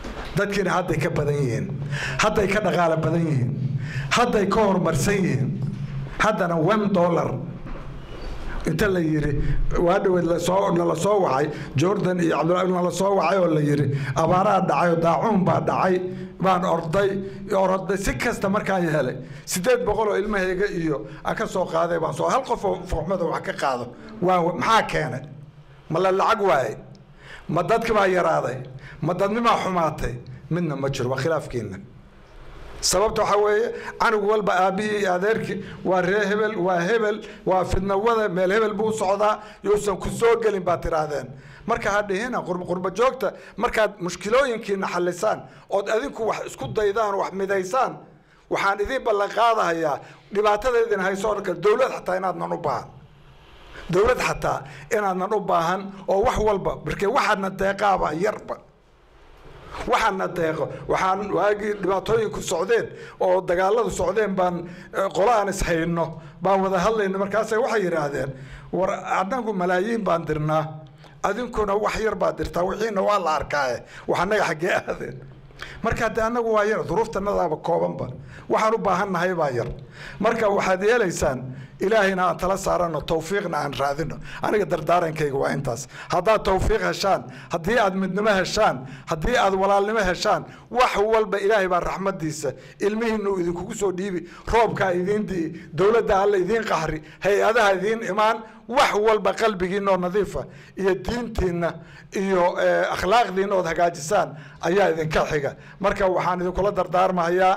dadkiina hadday ka badan yihiin hadday ka dhaqaalo badan yihiin hadday ka horumarsan yihiin haddana one dollar inta la yiri waa dhaweed lasoo nala soo wacay jordan iyo cabdullahi nala soo wacay oo la yiri abaaraha dhacay oo daacuun baa dhacay baan orday orday si kasta markaan helay sideed boqol oo ilmahayga iyo aan ka soo qaaday baan soo hal qof oo fuxmada wax ka qaado waa maxaa keenay ma la lacag waaye ma dadki baa yaraaday ma dadnimaa xumaatay midna ma jiro waa khilaafkiina sababta waxaa weeye canug walba aabbihii iyo adeerkii waa ree hebel waa hebel waa fidnawada meel hebel buu socdaa yousan ku soo gelin baad tiraahdeen marka ha dhihina qurba joogta markaad mushkilooyinkiina xalisaan ood adinku wax isku daydaan wax midaysaan waxaan idiin ballan qaadahayaa dhibaatada idin hayso dhanka dowlad xataa inaadnan u baahan dowlad xataa inaadnan u baahan oo wax walba markee waxaadna deeqaaba yarba waxaana deeqo waxaan waagii dhibaatooyinku socdeen oo dagaaladu socdeen baan qola aan ishayno baan wada hadlayna markaasa waxay yidhaahdeen war anagu malaayiin baan dirnaa adinkuna wax yar baad dirtaa wixiina waa la arkaaye wax annaga xaggee aadeen marka de annagu waa yar duruuftanadaaba koobanba waxaan u baahannahay baa yar marka waxaad yeelaysaan ilaahayna aan tala saarano tawfiiqna aan raadino aniga dardaarankayga waa intaas haddaad tawfiiq heshaan haddii aad midnimo heshaan haddii aad walaalnimo heshaan wax walba ilaahay baa raxmadiisa ilmihiina uu idinkugu soo dhiibi roobkaa idiin di'i dowladda alla idiin qaxri hay-adaha idiin imaan wax walba qalbigiinoo nadiifa iyo diintiinna iyo akhlaaqdiina ood hagaajisaan ayaa idinka xiga marka waxaan idinkula dardaarmahayaa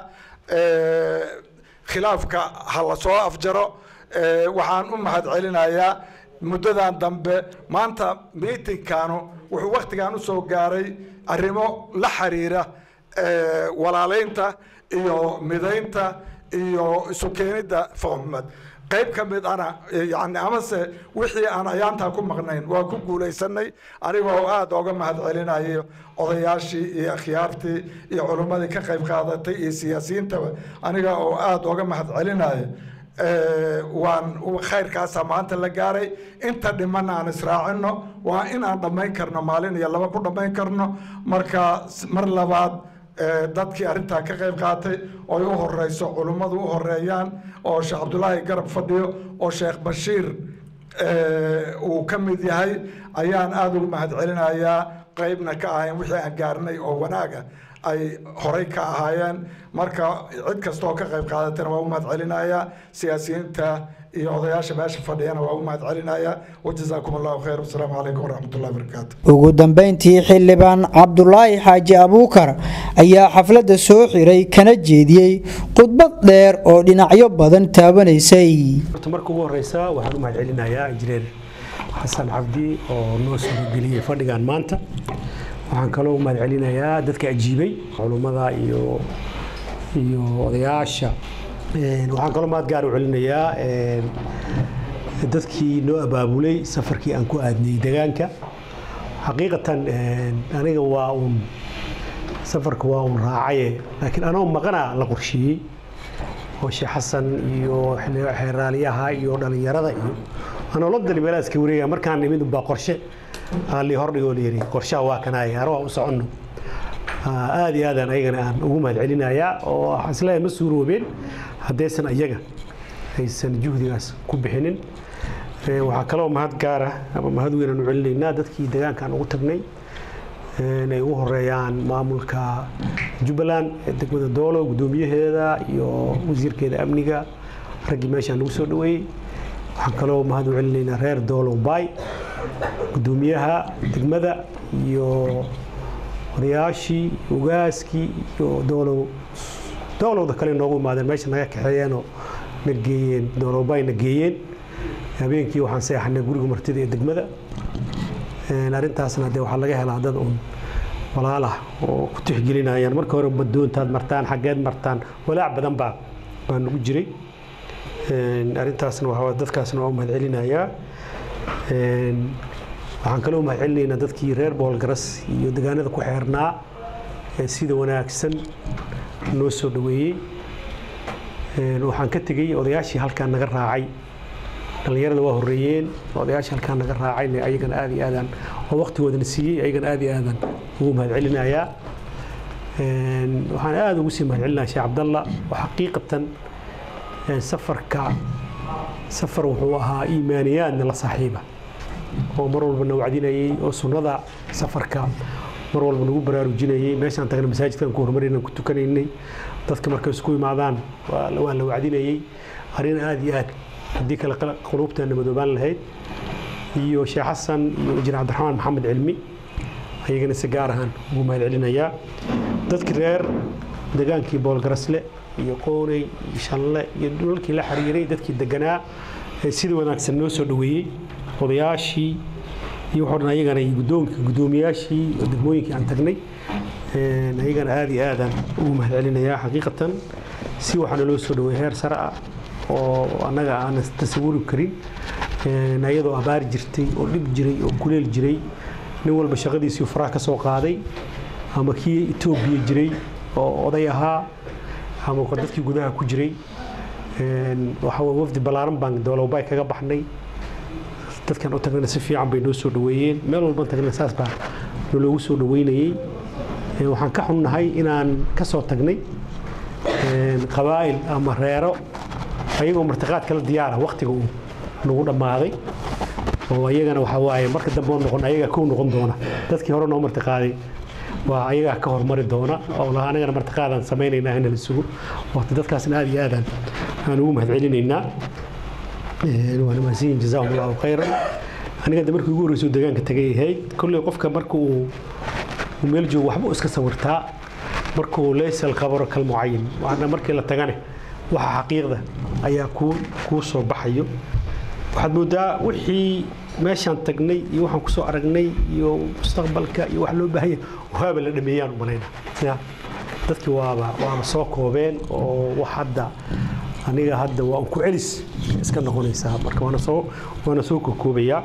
khilaafka ha la soo afjaro waxaan u mahad celinayaa muddadan dambe maanta miitinkanu wuxuu waktigan usoo gaaray arrimo la xiriira walaaleynta iyo midaynta iyo isu keenidda foxmed qayb ka mid ana yani amase wixii aan ayaantaa ku maqnayn waa ku guulaysanay anigoo aada oga mahad celinayo odayaashii iyo akhyaartii iyo culummadii ka qayb qaadatay iyo siyaasiyiintaba aniga oo aada oga mahad celinayo waan khayrkaasa maanta la gaaray inta dhimanna aan israacino waa in aan dhammayn karno maalin iyo laba ku dhammayn karno marka mar labaad dadkii arrintaa ka qayb qaatay oy u horeyso culummadu u horeeyaan oo sheekh cabdulaahi garab fadhiyo oo sheekh bashiir uu ka mid yahay ayaan aada ugu mahad celinayaa qeybna ka ahayn wixii aan gaarnay oo wanaaga ay horey ka ahaayeen marka cid kasta oo ka qayb qaadatana waa u mahad celinayaa siyaasiyiinta iyo odayaasha meesha fadhiyana waa u mahad celinayaa wajazaakum allahu khayr wasalaamu calaykum waraxmatullahi wabarakaatu ugu dambeyntii xildhibaan cabdulaahi xaaji abuukar ayaa xafladda soo xiray kana jeediyey khudbad dheer oo dhinacyo badan taabanaysay horta marka ugu horeysa waxaan u mahad celinayaa injineer xasan cabdi oo noo soo geliyey fadhigan maanta waxaan kaloo u mahad celinayaa dadka ajiibay culummada iyo iyo odayaasha waxaan kaloo mahad gaar u celinayaa dadkii noo abaabulay safarkii aan ku aadnay degaanka xaqiiqatan aniga waa uun safarka waa uun raacaye laakiin anoo maqana la qorsheeyey oo sheekh xasan iyo xeeraaliyaha iyo dhallinyarada iyo anoo la dali meelaha iska wareegaya markaan nimid baa qorshe aan lii hordhigoo layiri qorshaha waa kanaya hore waa u soconno aad iyo aadaan ayagana aan ugu mahad celinayaa oo isleeyahay ma suuroobeen haddaysan ayaga aysan juhdigaas ku bixinin waxaa kaloo mahad gaara ama mahad weyn aan u celinaynaa dadkii deegaankaan ugu tagnay inay ugu horeeyaan maamulka jubbaland ee degmada doolo guddoomiyaheeda iyo wasiirkeeda amniga raggii meeshaan nagu soo dhaweeyey waxaan kaloo mahad u celinaynaa reer doolo bay guddoomiyaha degmada iyo odayaashii ogaaskii iyo doolow doolowda kale noogu imaadeen meesha naga kaxeeyeenoo na geeyeen doolowbay na geeyeen habeenkii waxaan seexanay guriga martida ee degmada arrintaasna dee waxaa laga helaa dad un walaalah oo ku tixgelinayaan marka hore badoontaad martaan xaggeed martaan walaac badan baa baa nagu jiray arrintaasna waxaa dadkaasna waa u mahad celinayaa waxaan kaloo mahad celinaynaa dadkii reer boolgaras iyo degaanada ku xeernaa ee sida wanaagsan noo soo dhaweeyey waxaan ka tegey odayaashii halkaan naga raacay dhallinyarada waa horeeyeen odayaashii halkaan naga raacayna ayagana aad iyo aadaan oo waqtigoodana siiyey ayagana aad iyo aadaan ugu mahad celinayaa waxaan aada ugu sii mahadcelinaha sheekh cabdalla oo xaqiiqatan safarka safar wuxuu ahaa iimaaniyaadna la saaxiiba oo mar walba na wacdinayay oo sunnada safarka mar walba nagu baraarujinayay meeshaan tagna masaajidkan ku horumaraynan ku tukanaynay dadka markay isku imaadaan waa la wacdinayay arrin aada iyo aad haddii kale quluubteena madoobaan lahayd iyo sheekh xasan iyo injineer cabdiraxmaan maxamed cilmi ayagana si gaar ahaan ugu mahadcelinayaa dadkii reer degaankii boolgarasle iyo qooney iyo shanle iyo dhulalkii la xiriiray dadkii deganaa ee sida wanaagsan noo soo dhoweeyey odayaashii iyo waxoo dhan ayagana iyo guddoonka guddoomiyaashii oo degmooyinkii aan tagnay ayagana aada iyo aadaan ugu mahadcelinayaa xaqiiqatan si waxaana loo soo dhoweeyey heer sare ah oo annaga aanan tasawuri karin ayadoo abaar jirtay oo dhib jiray oo kuleel jiray nin walba shaqadiisii faraha ka soo qaaday ama kii etoobiya jiray oo oday ahaa ama dadkii gudaha ku jiray waxa weye wafdi ballaaran baan dowlawbay kaga baxnay dadkan u tagnayna si fiican bay noo soo dhoweeyeen meel walban tagnayna saas baa naloogu soo dhoweynayey waxaan ka xunnahay inaan ka soo tagnay qabaa'il ama reero ayagoo martiqaad kala diyaara waktiga uu nagu dhammaaday oo ayagana waxaa waaye marka dambe oo noqon ayagaa kow noqon doona dadkii hore noo martiqaaday waa ayagaa ka hormari doona oo laha anagana martiqaadaan samaynaynaa in la sugo waqti dadkaasna aada iyo aadaan aan ugu mahadcelinaynaa waana mahadsanyihin jazaahum allahu khayran aniga de markii ugu horreysoo deegaanka tagay ahayd kolley qofka marka uu meel joogo waxba iska sawirtaa markuu leysal qabaro kal mucayin waana markii la tagane waxa xaqiiqda ayaa kuu kuu soo baxayo waxaad moodaa wixii meeshaan tagnay iyo waxaan kusoo aragnay iyo mustaqbalka iyo wax loo baahanya waaba la dhameeyaan u malayna dadkii waaba waaba soo koobeen oo wax hadda aniga hadda waa ku celis iska noqonaysaa marka waana soo waana soo kokoobayaa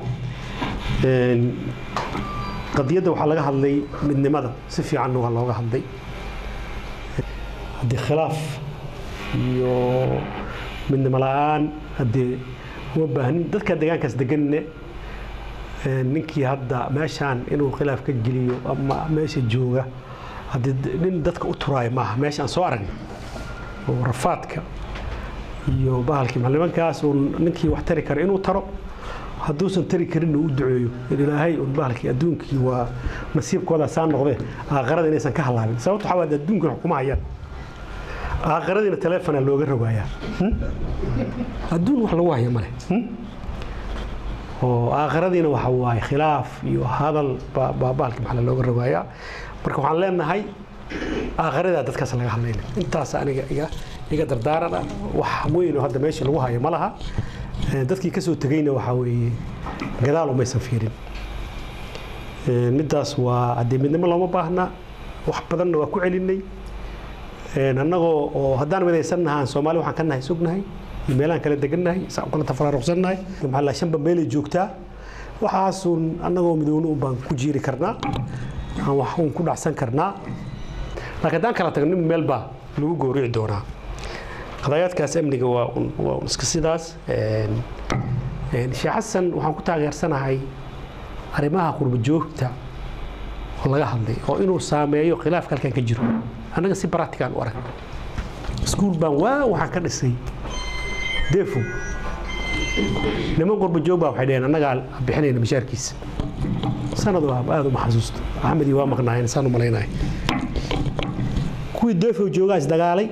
qadiyadda waxaa laga hadlay midnimada si fiicanna waa looga hadlay haddii khilaaf iyo midnimo la-aan haddee uma baahnin dadka deegaankaas deganne ninkii hadda meeshaan inuu khilaaf ka geliyo ama meesha jooga haddii nin dadka u turaayo maaha meesha aan soo aragnay oo rafaadka iyo bahalkii macallimankaas uu ninkii wax tari kara inuu taro hadduusan tari karinna u duceeyo in ilaahay un bahalkii adduunkii waa nasiibkooda saa noqdee aakharada inaysan ka halaabin sababta waxaa waad adduunkan xukuma hayaan aakharadiina taleefona looga rogayaa adduun wax lagu haya male oo aakharadiina waxa waaye khilaaf iyo hadal baa bahalkii maxaa looga rogayaa marka waxaan leenahay aakharadaa dadkaas laga hadlayna intaas aniga iga iga dardaaran ah wax weyn oo hadda meesha lagu hayo ma laha dadkii ka soo tegeyna waxaa weeye gadaal umaysan fiirin middaas waa haddii midnimo looma baahna wax badanna waa ku celinay annagoo oo haddaan midaysannahaan soomaali waxaan ka nahay sugnahay iyo meelaan kala degannahay saan kala tafaraaruqsannahay maxaa la shanba meelay joogtaa waxaasuun annagoo midowna un baan ku jiiri karnaa aan wax uun ku dhacsan karnaa laakiin haddaan kala tagno meel baa lagu goorici doonaa qadayaadkaas amniga waa waa iska sidaas sheekh xasan waxaan ku taageersanahay arrimaha qurba joogta oo laga hadlay oo inuu saameeyo khilaafka halkan ka jiro annaga si baratikaan u arag iskuul baan waa waxaan ka dhisay deefo niman qurba joog baa waxay dhaheen annagaa bixinayna mashaarkiisa sanad waa aada uma xasuusto axmed iyo waa maqnaayeen saan u malaynahay kuwii deefo joogaa is dagaalay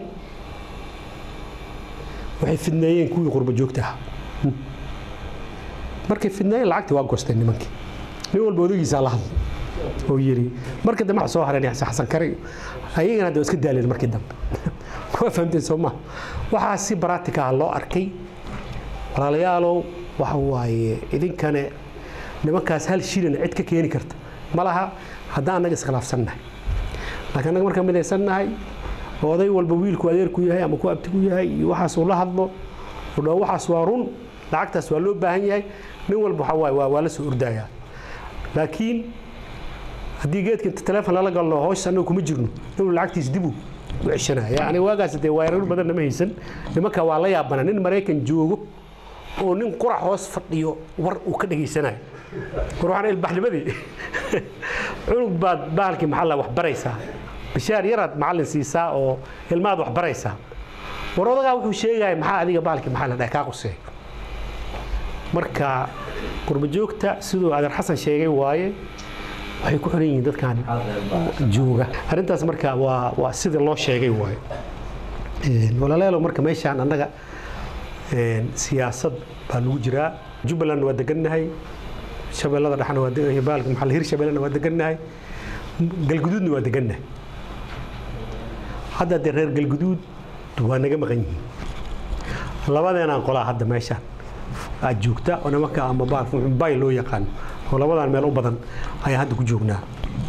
waxay fidneeyeen kuwii qurba joogta ah markay fidneeyeen lacagtii waa goosteen nimankii nin walba odagiisaa la hadlay oo yidhi markii dambe waxa soo hareen xasan kare ayagana hadda waa iska daaleen markii dambe waa fahamteen soo maha waxaa si baraatika ah loo arkay walaalayaalow waxa waaye idinkane nimankaas hal shilin cid ka keeni karta ma laha haddaan annaga iskhilaafsannahay laakiin annaga markaan midaysannahay oo oday walba wiilku adeerku yahay ama ku abtigu yahay iyo waxaasuu la hadlo oo dhaa waxaas waa run lacagtaas waa loo baahan yahay nin walba waxa waaye waa la soo ordayaa laakiin haddii geedka inta teleefon lala galno hooshas annaga kuma jirno inuu lacagtiis dibu u ceshanaya yani waagaas dee waayarar badan nama haysan nimanka waa la yaabana nin maraykan joogo oo nin qurac hoos fadhiyo war uu ka dhegaysanayo war waxaan ilbaxnimadii cunug baad bahalkii maxaa la wax baraysaa bishaar yaraad macallin siisaa oo ilmaad wax baraysaa war odagaa wuxuu sheegaya maxaa adiga baalki maxaa la dhahay kaa quseey marka qurbajoogta siduu adeer xasan sheegay waaye waxay ku xiran yihiin dadkan jooga arrintaas marka waa waa sida loo sheegay waaye walaalayaalow marka meeshaan annaga siyaasad baa lagu jiraa jubbaland waa degannahay shabeellada dhexna waa degan baalka maxaa la hir shabeellana waa degannahay galguduudna waa degannahay hadda dee reer galguduud waa naga maqan yihiin labadeenaan qolaa hadda meeshaan aad joogta oo nimanka ama baalka bay loo yaqaan oo labadaan meel u badan ayaan hadda ku joognaa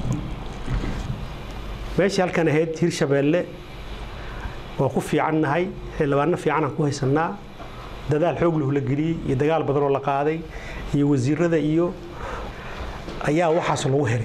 meeshii halkan ahayd hirshabeelle waa ku fiicannahay xildhibaano fiicanaan ku haysannaa dadaal xoog lahu la geliyey iyo dagaal badan oo la qaaday iyo wasiirada iyo ayaa waxaas lagu helay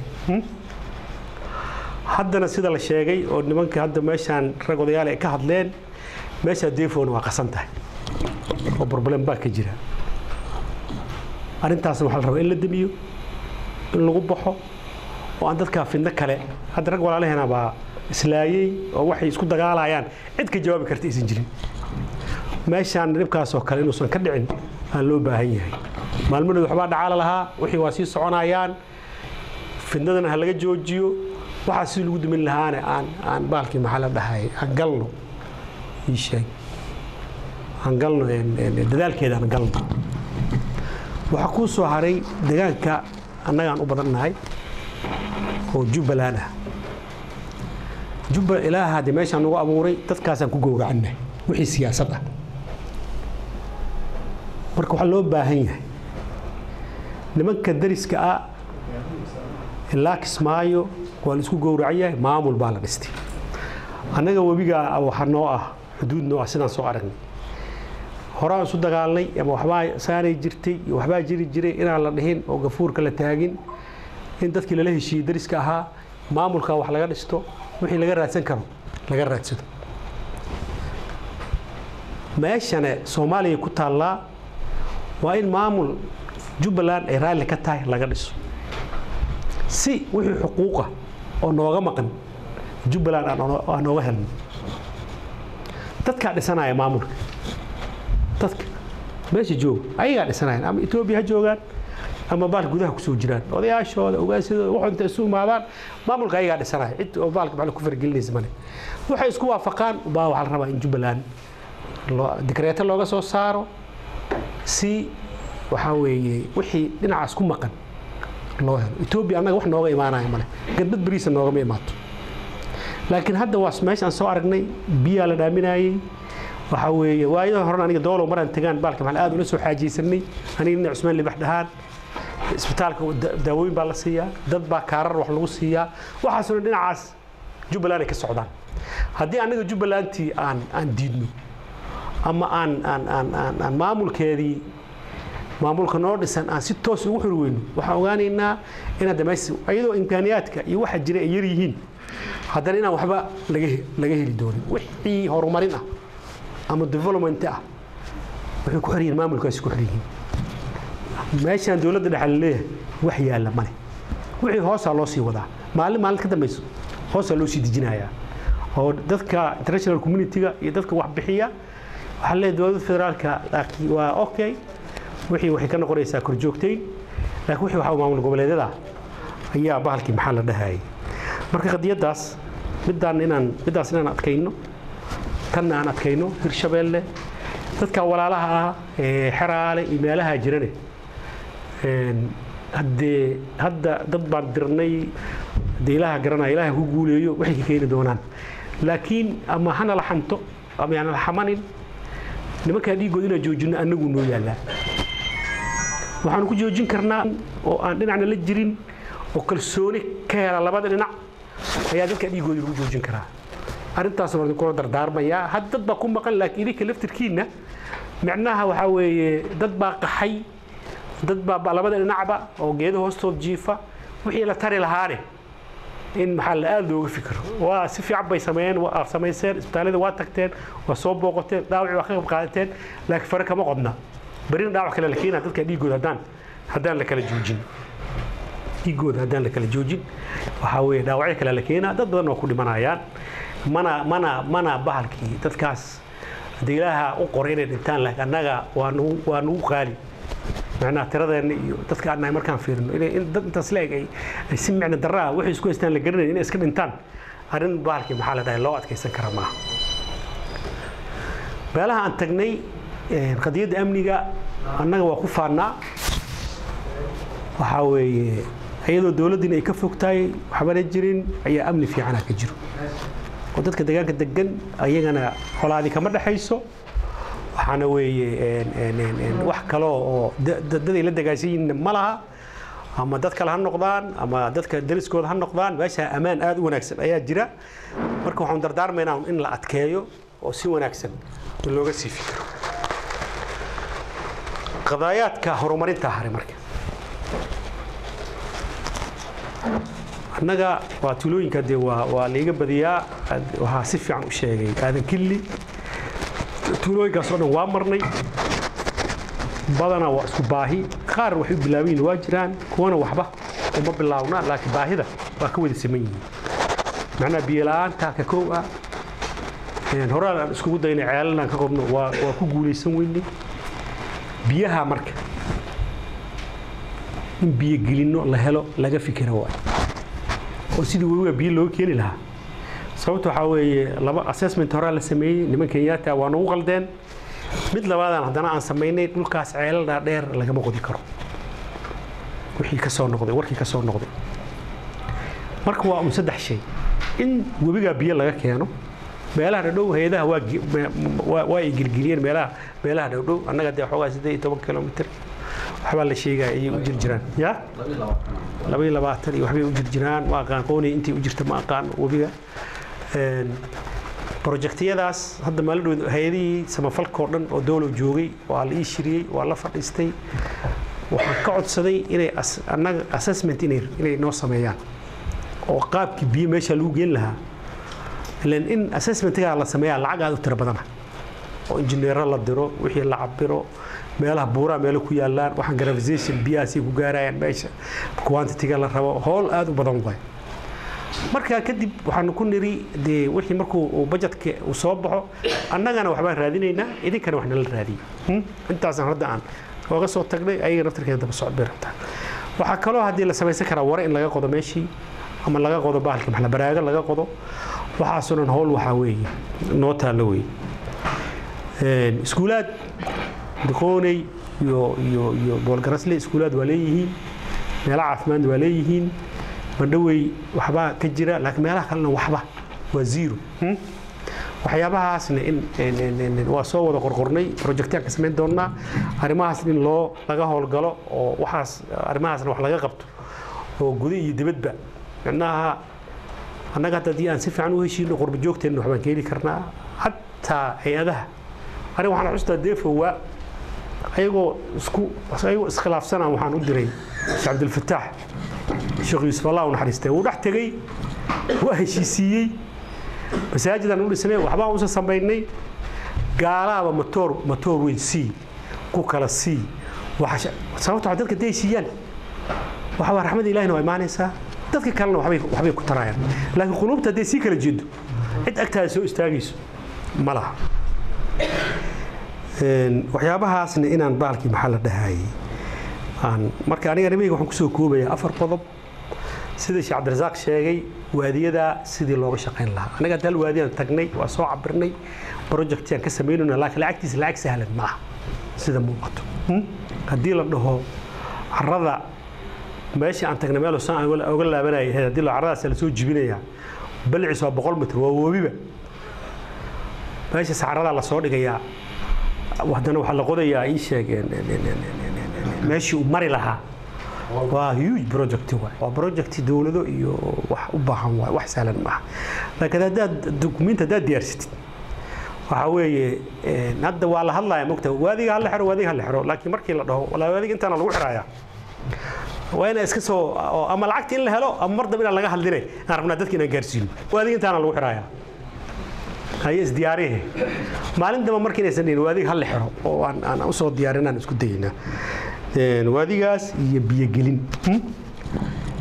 haddana sida la sheegay oo nimanka hadda meeshaan rag odayaal ay ka hadleen meeshaa deefona waa qasan tahay oo problem baa ka jira arrintaasna waxaa la rabaa in la demiyo in lagu baxo oo aan dadkaa fidno kale hadda rag walaalaheena baa islaayey oo waxay isku dagaalayaan cid ka jawaabi karta aysan jirin meeshaan dhibkaasoo kale inuusan ka dhicin aan loo baahan yahay maalmadood waxbaa dhacaala lahaa wixii waa sii soconayaan fidnadana ha laga joojiyo waxaa sidii lagu dumin lahaane aan aan baalkii maxaa la dhahay aan galno ii sheeg aan galno dadaalkeeda aan galno waxaa kuu soo haray deegaanka annagaan u badannahay oo jubbaland ah jubba ilaaha de meeshaan nagu abuuray dadkaasaan ku gowracannahay wixii siyaasad ah marka waxaa loo baahan yahay nimanka dariska ah ilaa kismaayo waa la isku gowracan yahay maamul baa la dhistay annaga webigaa waxa noo ah xuduud noo ah sidaan soo aragnay horaan isu dagaalnay ama waxbaa saanay jirtay iyo waxbaa jiri jiray inaan la dhihin oo gafuurka la taagin in dadkii lala heshiiyey dariska ahaa maamulka wax laga dhisto wixii laga raadsan karo laga raadsado meeshane soomaaliya ku taallaa waa in maamul jubbaland ay raalli ka tahay laga dhiso si wixii xuquuqa oo nooga maqan jubbaland aan nooga helno dadkaa dhisanaya maamulka dadka meesha jooga ayagaa dhisanayaan ama etoobiya ha joogaan ama baal gudaha kusoo jiraan odayaashooda ogaasyadooda wax inta isu imaadaan maamulka ayagaa dhisanaya cid oo baalka maxaa ku faragelinaysa male waxay isku waafaqaan baa waxaa la rabaa in jubbaland dikreeto looga soo saaro si waxaa weeye wixii dhinacaas ku maqan loo helo etoobiya annaga wax nooga imaanaya male gadbad beriisa noogama imaato laakiin hadda waa meeshaan soo aragnay biyaa la dhaaminayey waxaa weeye waayada horena aniga doolow maraan tegaan baalka maxaa aad ula soo xaajaysanay aniga nin cusmaan libax dhahaan isbitaalka daawooyin baa la siiyaa dad baa kaarar wax lagu siiyaa waxaasuna dhinacaas jubbaland ay ka socdaan haddii annaga jubbalandtii aan aan diidno ama aan aan aan aan aan maamulkeedii maamulka noo dhisan aan si toos ugu xuri weyno waxaan ogaanaynaa in hadda meesha iyadoo imkaaniyaadka iyo waxa jira ay yar yihiin haddana inaan waxba laga laga heli doonin wixii horumarin ah ama development ah waxay ku xiryihiin maamulkaasi ku xiryihiin meeshaan dowladda dhexe la leeyahay wax yaalla male wixii hoosaa loo sii wadaa maalin maalin ka dambayso hoosaa loo sii dejinayaa oo dadka international community-ga iyo dadka wax bixiya waxaa leeyahay dowladda federaalka laakiin waa okay wixii waxay ka noqonaysaa korjoogtayn laakiin wixii waxaa maamul goboleedyada ayaa bahalkii maxaa la dhahayay marka qadiyaddaas midaan inaan middaas inaan adkayno tanna aan adkayno hirshabeelle dadka walaalaha ah ee xeraale iyo meelaha jirane haddee hadda dad baan dirnay haddee ilaaha garanaya ilaaha ku guuleeyo waxay ka keeni doonaan laakiin ama hana la xanto ama yaana la xamanin nimankaa dhiiggood inaan joojinno annagu noo yaallaa waxaanu ku joojin karnaa oo aan dhinacna la jirin oo kalsooni ka hela labada dhinac ayaa dadka dhiiggoodii lagu joojin karaa arrintaas waan kula dardaarmayaa had dad baa ku maqan laakiin idinka laftirkiinna micnaha waxaa weeye dad baa qaxay dad baa labada dhinacba oo geedo hoostood jiifa wixii la tari lahaane in maxaa la aada looga fikiro waa si fiican bay sameeyeen waa samayseen isbitaallada waa tagteen waa soo booqateen dhaawaci waa ka qayb qaadateen laakiin fare kama qodna berina dhaawac kale la keenaa dadka dhiiggooda haddaan haddaan la kala joojin dhiigooda haddaan la kala joojin waxaa weeye dhaawacyo kale la keenaa dad badan oo ku dhimanayaan mana mana mana bahalkii dadkaas haddii ilaaha u qoray inay dhintaan laakiin annaga waa nugu waa nugu qaali macnaha tiradeenna iyo dadka annaga markaan fiirino inay in dad intaas leeg ay ay si micno darraa waxay isku haystaan la garanayn inay iska dhintaan arrin bahalkii maxaa la dhahay loo adkaysan kara maaha meelaha aan tagnay qadiyadda amniga annaga waa ku faannaa waxaa weeye iyadoo dowladdiina ay ka fogtahay waxbana jirin ayaa amni fiicana ka jiro oo dadka deegaanka degan ayagana colaadi kama dhexayso waxaana weeye wax kale oo dad ay la dagaasan yihiin ma laha ama dad kale ha noqdaan ama dadka dariskooda ha noqdaan meesha ammaan aad u wanaagsan ayaa jira marka waxaan dardaarmaynaa in la adkeeyo oo si wanaagsan looga sii fikiro qadaayaadka horumarinta haray marka annaga waa tuulooyinka dee waa waa laiga badiyaa waxaa si fiican u sheegay aadan killi tuulooyinkaas oo dhan waa marnay badana waa isku baahi qaar waxay u bilaabayin waa jiraan kuwana waxba uma bilaabna laakiin baahida waa ka wada siman yihiin macnaha biyola'aanta ka kow ah horaan aan iskugu daynay ceelanaan ka qodno waa waa ku guulaysan weynay biyaha marka in biyo gelinno la helo laga fikira waayo oo sidii webiga biyo loo keeni lahaa sababta waxaa weeye laba assessment horaa la sameeyey niman kenyaata waa nagu qaldeen mid labaadaan haddana aan samaynay dhulkaas ceelaldaa dheer lagama qodi karo wixii ka soo noqday warkii ka soo noqday marka waa un saddex shay in webigaa biyo laga keeno meelaha dhadhow hay-adaha waa waa ay gelgeliyeen meelaha meelaha dhowdhow annaga dee xoogaa siddeed iyo toban kilomitr waxbaa la sheegaya ayay u jir jiraan ya laba iyo labaatan iyo waxbay u jir jiraan ma aqaan qoonay intay u jirta ma aqaan webiga projectiyadaas hadda maalin hay-adihii samafalkao dhan oo dowlow joogay waa la ii shiriyey waa la fadhiistay waxaan ka codsaday inay annaga assessment inay inay noo sameeyaan oo qaabkii biyo meesha lagu geen lahaa ilan in assessmentgaa la sameeyaa lacag aad u tiro badana oo injineero la diro wixii la cabiro meelaha buuraa meelo ku yaalaan waxaan gravization biyahaasay ku gaarayaan meesha quantitiga la rabo howl aad u badan waay markaa kadib waxaanu ku niri dee wixii markuu budgetka uu soo baxo annagana waxbaan raadinaynaa idinkana wax nala raadiyey intaasaan hadda aan ooga soo tagnay ayaga naftarkeeda daba socod bay rabtaa waxaa kaloo haddii la samaysan karaa ware in laga qodo meeshii ama laga qodo bahalkii maxla baraago laga qodo waxaasoo dhan howl waxaa weeye noo taallo weeye iskuulaad diqooney iyo iyo iyo boolgarasle iskuulaad waa leeyihiin meelo caafimaad waa leeyihiin bandhawey waxbaa ka jira laakiin meelaha kalena waxba waa zero waxyaabahaasna in waa soo wada qorqornay projectyaan ka samayn doonnaa arrimahaas in loo laga howlgalo oo waxaas arrimahaasna wax laga qabto oo guda iyo dibadba micnaha annaga hadda haddii aan si fiican u heshiino qurba joogteenna waxbaan keeni karnaa xataa hay-adaha aniga waxaan xustaa deefowa ayagoo isku ayagoo iskhilaafsanaa waxaan u diray sheekh cabdilfataax sheekh yuusuf allah u naxariistay wuu dhex tegey waa heshiisiiyey masaajidaan u dhisnay waxbaan usa samaynay gaalaaba matoor matoor weyn sii ku kala sii sababta dadka day siiyaan waxa waa raxmada ilahina waa imaanaysaa dadka kalena waxbay waxbay ku tarayaan laakiin quluubta hadday sii kala jeedo cid agtaada soo istaagayso ma laha waxyaabahaasna inaan baalkii maxaa la dhahayay aan marka aniga nimayga waxaan kusoo koobayaa afar qodob sida sheekh cabdirasaaq sheegay waadiyadaa sidii looga shaqayn lahaa anaga hadda hal waadiyaan tagnay waa soo cabirnay projectyaan ka samaynayna laakiin lacagtiisa lacag sahlan ma aha sida muuqato haddii la dhaho carrada meesha aan tagnay meel saan oga laabanayay haddii la carradaas la soo jibinayaa balciis waa boqol mitr waa webiba meesha saxaradaa la soo dhigayaa haddana waxaa la qodayaa ii sheeg meeshii uu mari lahaa waa huge project waay waa project dowlado iyo wax u baahan waay wax sahlan maaha laakiin haddaad dukumiinti haddaad diyaarsatid waxaa weeye hadda waa la hadlaya mogta waadiga hala xiro waadiga hala xiro laakiin markii la dhaho walaa waadiga intaana lagu xirayaa waa inaa iska soo ama lacagta in la helo ama mar dambe inaan laga hadline aan rabnaa dadka inaan gaarsiino waadiga intaana lagu xirayaa haye isdiyaarihe maalin damba marka inaysan dhihin waadiga hala xiro oo aan aan usoo diyaarinaan isku dayaynaa waadigaas iyo biyogelin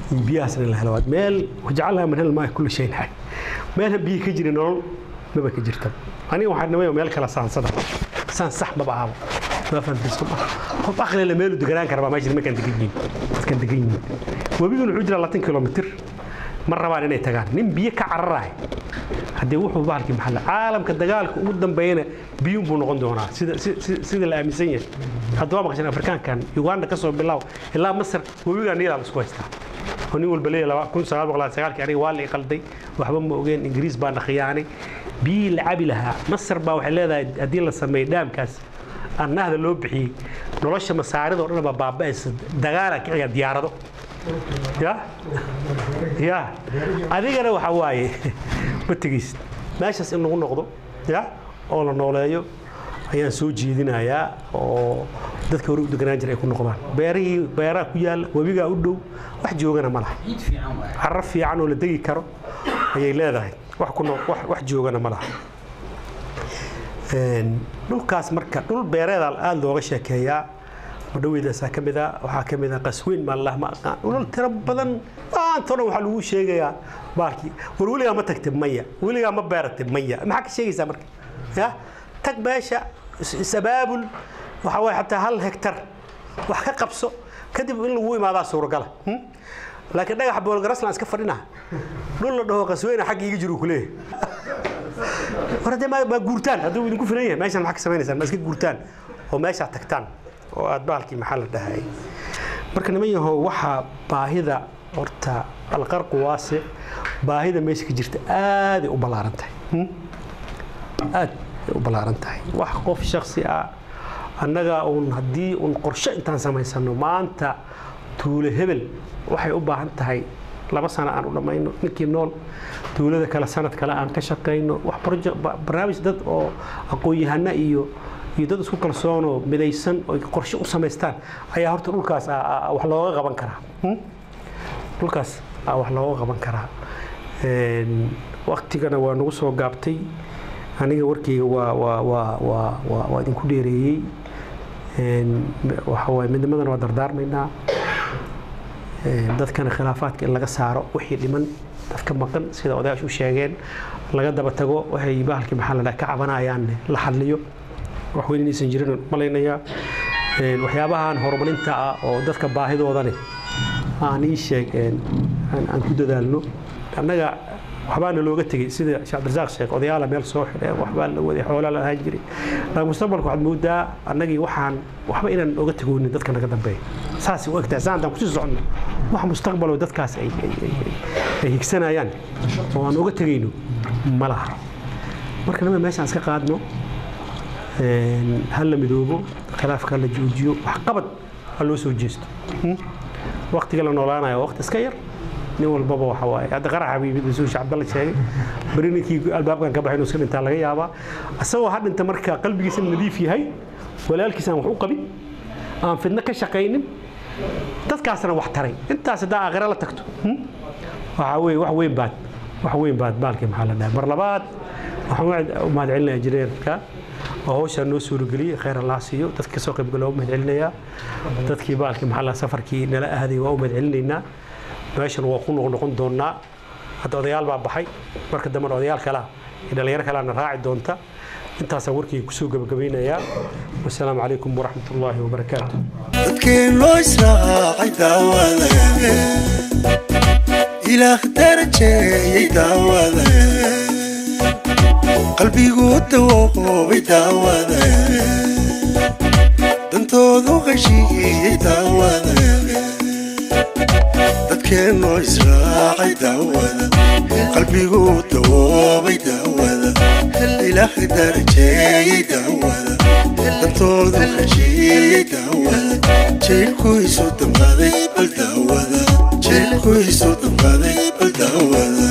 in biyahaasna la helo meel wajacalha min hel maa kulli shayin xay meelha biyo ka jira nolol maba ka jirta aniga waxaan nimay meel kala saansada saan sax maba ahaba ma fahamtayso qof aqli la meelu deganaan kara baa meesha nimankaan degan yihiin dadkaan degan yihiin webigan wuxuu jiraa labaatan kilomitir ma rabaan inay tagaan nin biyo ka cararahay haddee wuxuu bahalkii maxalla caalamka dagaalka ugu dambeeyana biyuun buu noqon doonaa sida sida la aaminsan yahay haddaba maqashan afrikaankan uganda ka soo bilow ilaa masar webigaa niilaa la isku haystaa oo nin walba leeyahay kun sagaal boqol sagaalkii aniga waa la i qalday waxba ma ogeen ingiriis baa na khiyaanay biyihii la cabi lahaa masar baa waxay leedahay haddii la sameeyo dhaamkaas annahda loo bixiyey nolosha masaarida oo dhan baa baaba'aysa dagaala kiciga diyaarado ya ya adigana waxa waaye ma tegaysid meeshaas in lagu noqdo ya oo la nooleeyo ayaan soo jeedinayaa oo dadka hore u deganaan jira ay ku noqdaan beerihii beeraha ku yaalla webigaa u dhow wax joogana ma laha carro fiican oo la degi karo ayay leedahay wax ku wax joogana ma laha dhulkaas marka dhul beereeda aada looga sheekeeyaa madhaweydaasa ka mid a waxaa ka mid a qasweyn maalah ma aqaan dhulal tiro badan maantoo dhan waxaa lagu sheegayaa baalkii war weligaa ma tagtay maya weligaa ma beeratay maya maxaa ka sheegaysaa marka ya tag meesha is-abaabul waxaa waaye xataa hal hektar wax ka qabso kadib in lagu imaadaa suuragala laakiin dhagaxa boolgaraslan iska fadhina dhul la dhaho qasweyna xagga iga jiru kuleeyahay war haddee ma guurtaan hadduu idinku filan yahay meeshan maxaa ka sameynaysaan ma iska guurtaan oo meeshaa tagtaan oo aad bahalkii maxaa la dhahay marka niman yahow waxaa baahida horta alqarqu waase baahida meesha ka jirta aaday u ballaaran tahay aad u ballaaran tahay wax qof shaksi ah annaga uun haddii uun qorshe intaan samaysano maanta tuulo hebel waxay u baahan tahay laba sano aan u dhammayno ninkii nool tuulada kale sanad kale aan ka shaqayno wax barnaamij dad oo aqoon-yahana iyo iyo dad isku kalsoonoo midaysan oo qorshe u samaystaan ayaa horta dhulkaas wax looga qaban karaa dhulkaas wax looga qaban karaa waktigana waa nagu soo gaabtay aniga warkeyga waa waa waa waa waa waa idinku dheereeyey waxa waaye midnimadana waa dardaarmaynaa dadkana khilaafaadka in laga saaro wixii dhiman dadka maqan sida odayaashu u sheegeen laga daba tago waxay bahalkii maxaa la dhaha ka cabanayaan la xalliyo wax weyn inaysan jirin malaynayaa waxyaabahan horumarinta ah oo dadka baahidoodane aan ii sheeg aan ku dadaalno annaga waxbaana looga tegey sida sheekh cabdirasaaq sheekh odayaala meel soo xidhe waxbaa la waday xoolaa la ahaan jiray laakiin mustaqbalka waxaad moodaa annagii waxaan waxba inaan oga tegoonin dadka naga dambeeya saasay u egtahay saan haddaan kusii soconno wax mustaqbaloo dadkaas ay ay higsanayaan oo aan oga tegayno ma laha marka nima meeshaan iska qaadno ha la midoobo khilaafka la joojiyo wax qabad ha loo soo jeesto waktiga la noolaanayo waqti iska yar nin walbaba waxa waaye hadda qaraxa bisuush cabdalla sheegay beri ninkii albaabkan ka baxay inuu iska dhintaa laga yaabaa isagoo ha dhinta marka qalbigiisa nadiif yahay walaalkiis aan wax u qabin aan fidno ka shaqaynin dadkaasna wax taray intaas haddaa aakhira la tagto waxaa weye wax weyn baad wax weyn baad baalkii maxaa la dhahay mar labaad waxaan u mahad celinaya injineerka oo hawshaa noo suurageliyey khayr allah siiyo dadka kasoo qaybgala waa u mahad celinayaa dadkii baalkii maxaa la safarkii nala aaday waa u mahad celinaynaa meeshan waa ku noqnoqon doonaa hadda odayaal baa baxay marka dambena odayaal kalea iyo dhallinyaro kaleana raaci doonta intaasaan warkayga kusoo gabagabaynayaa wasalaamu calaykum waraxmat ullaahi wabarakaatu dadkeen loo israacay daawada ilaah darajeeyey daawada qalbigu dawoobay daawada dantoodu qashiiyey daawada dadkeen loo israacay daawada qalbigu dawoobay daawada ilaah darajeeyey daawada dantoodu qashiiyey daawada jeelkuisu damqaday bal daawada jeelkuisu damqaday bal daawada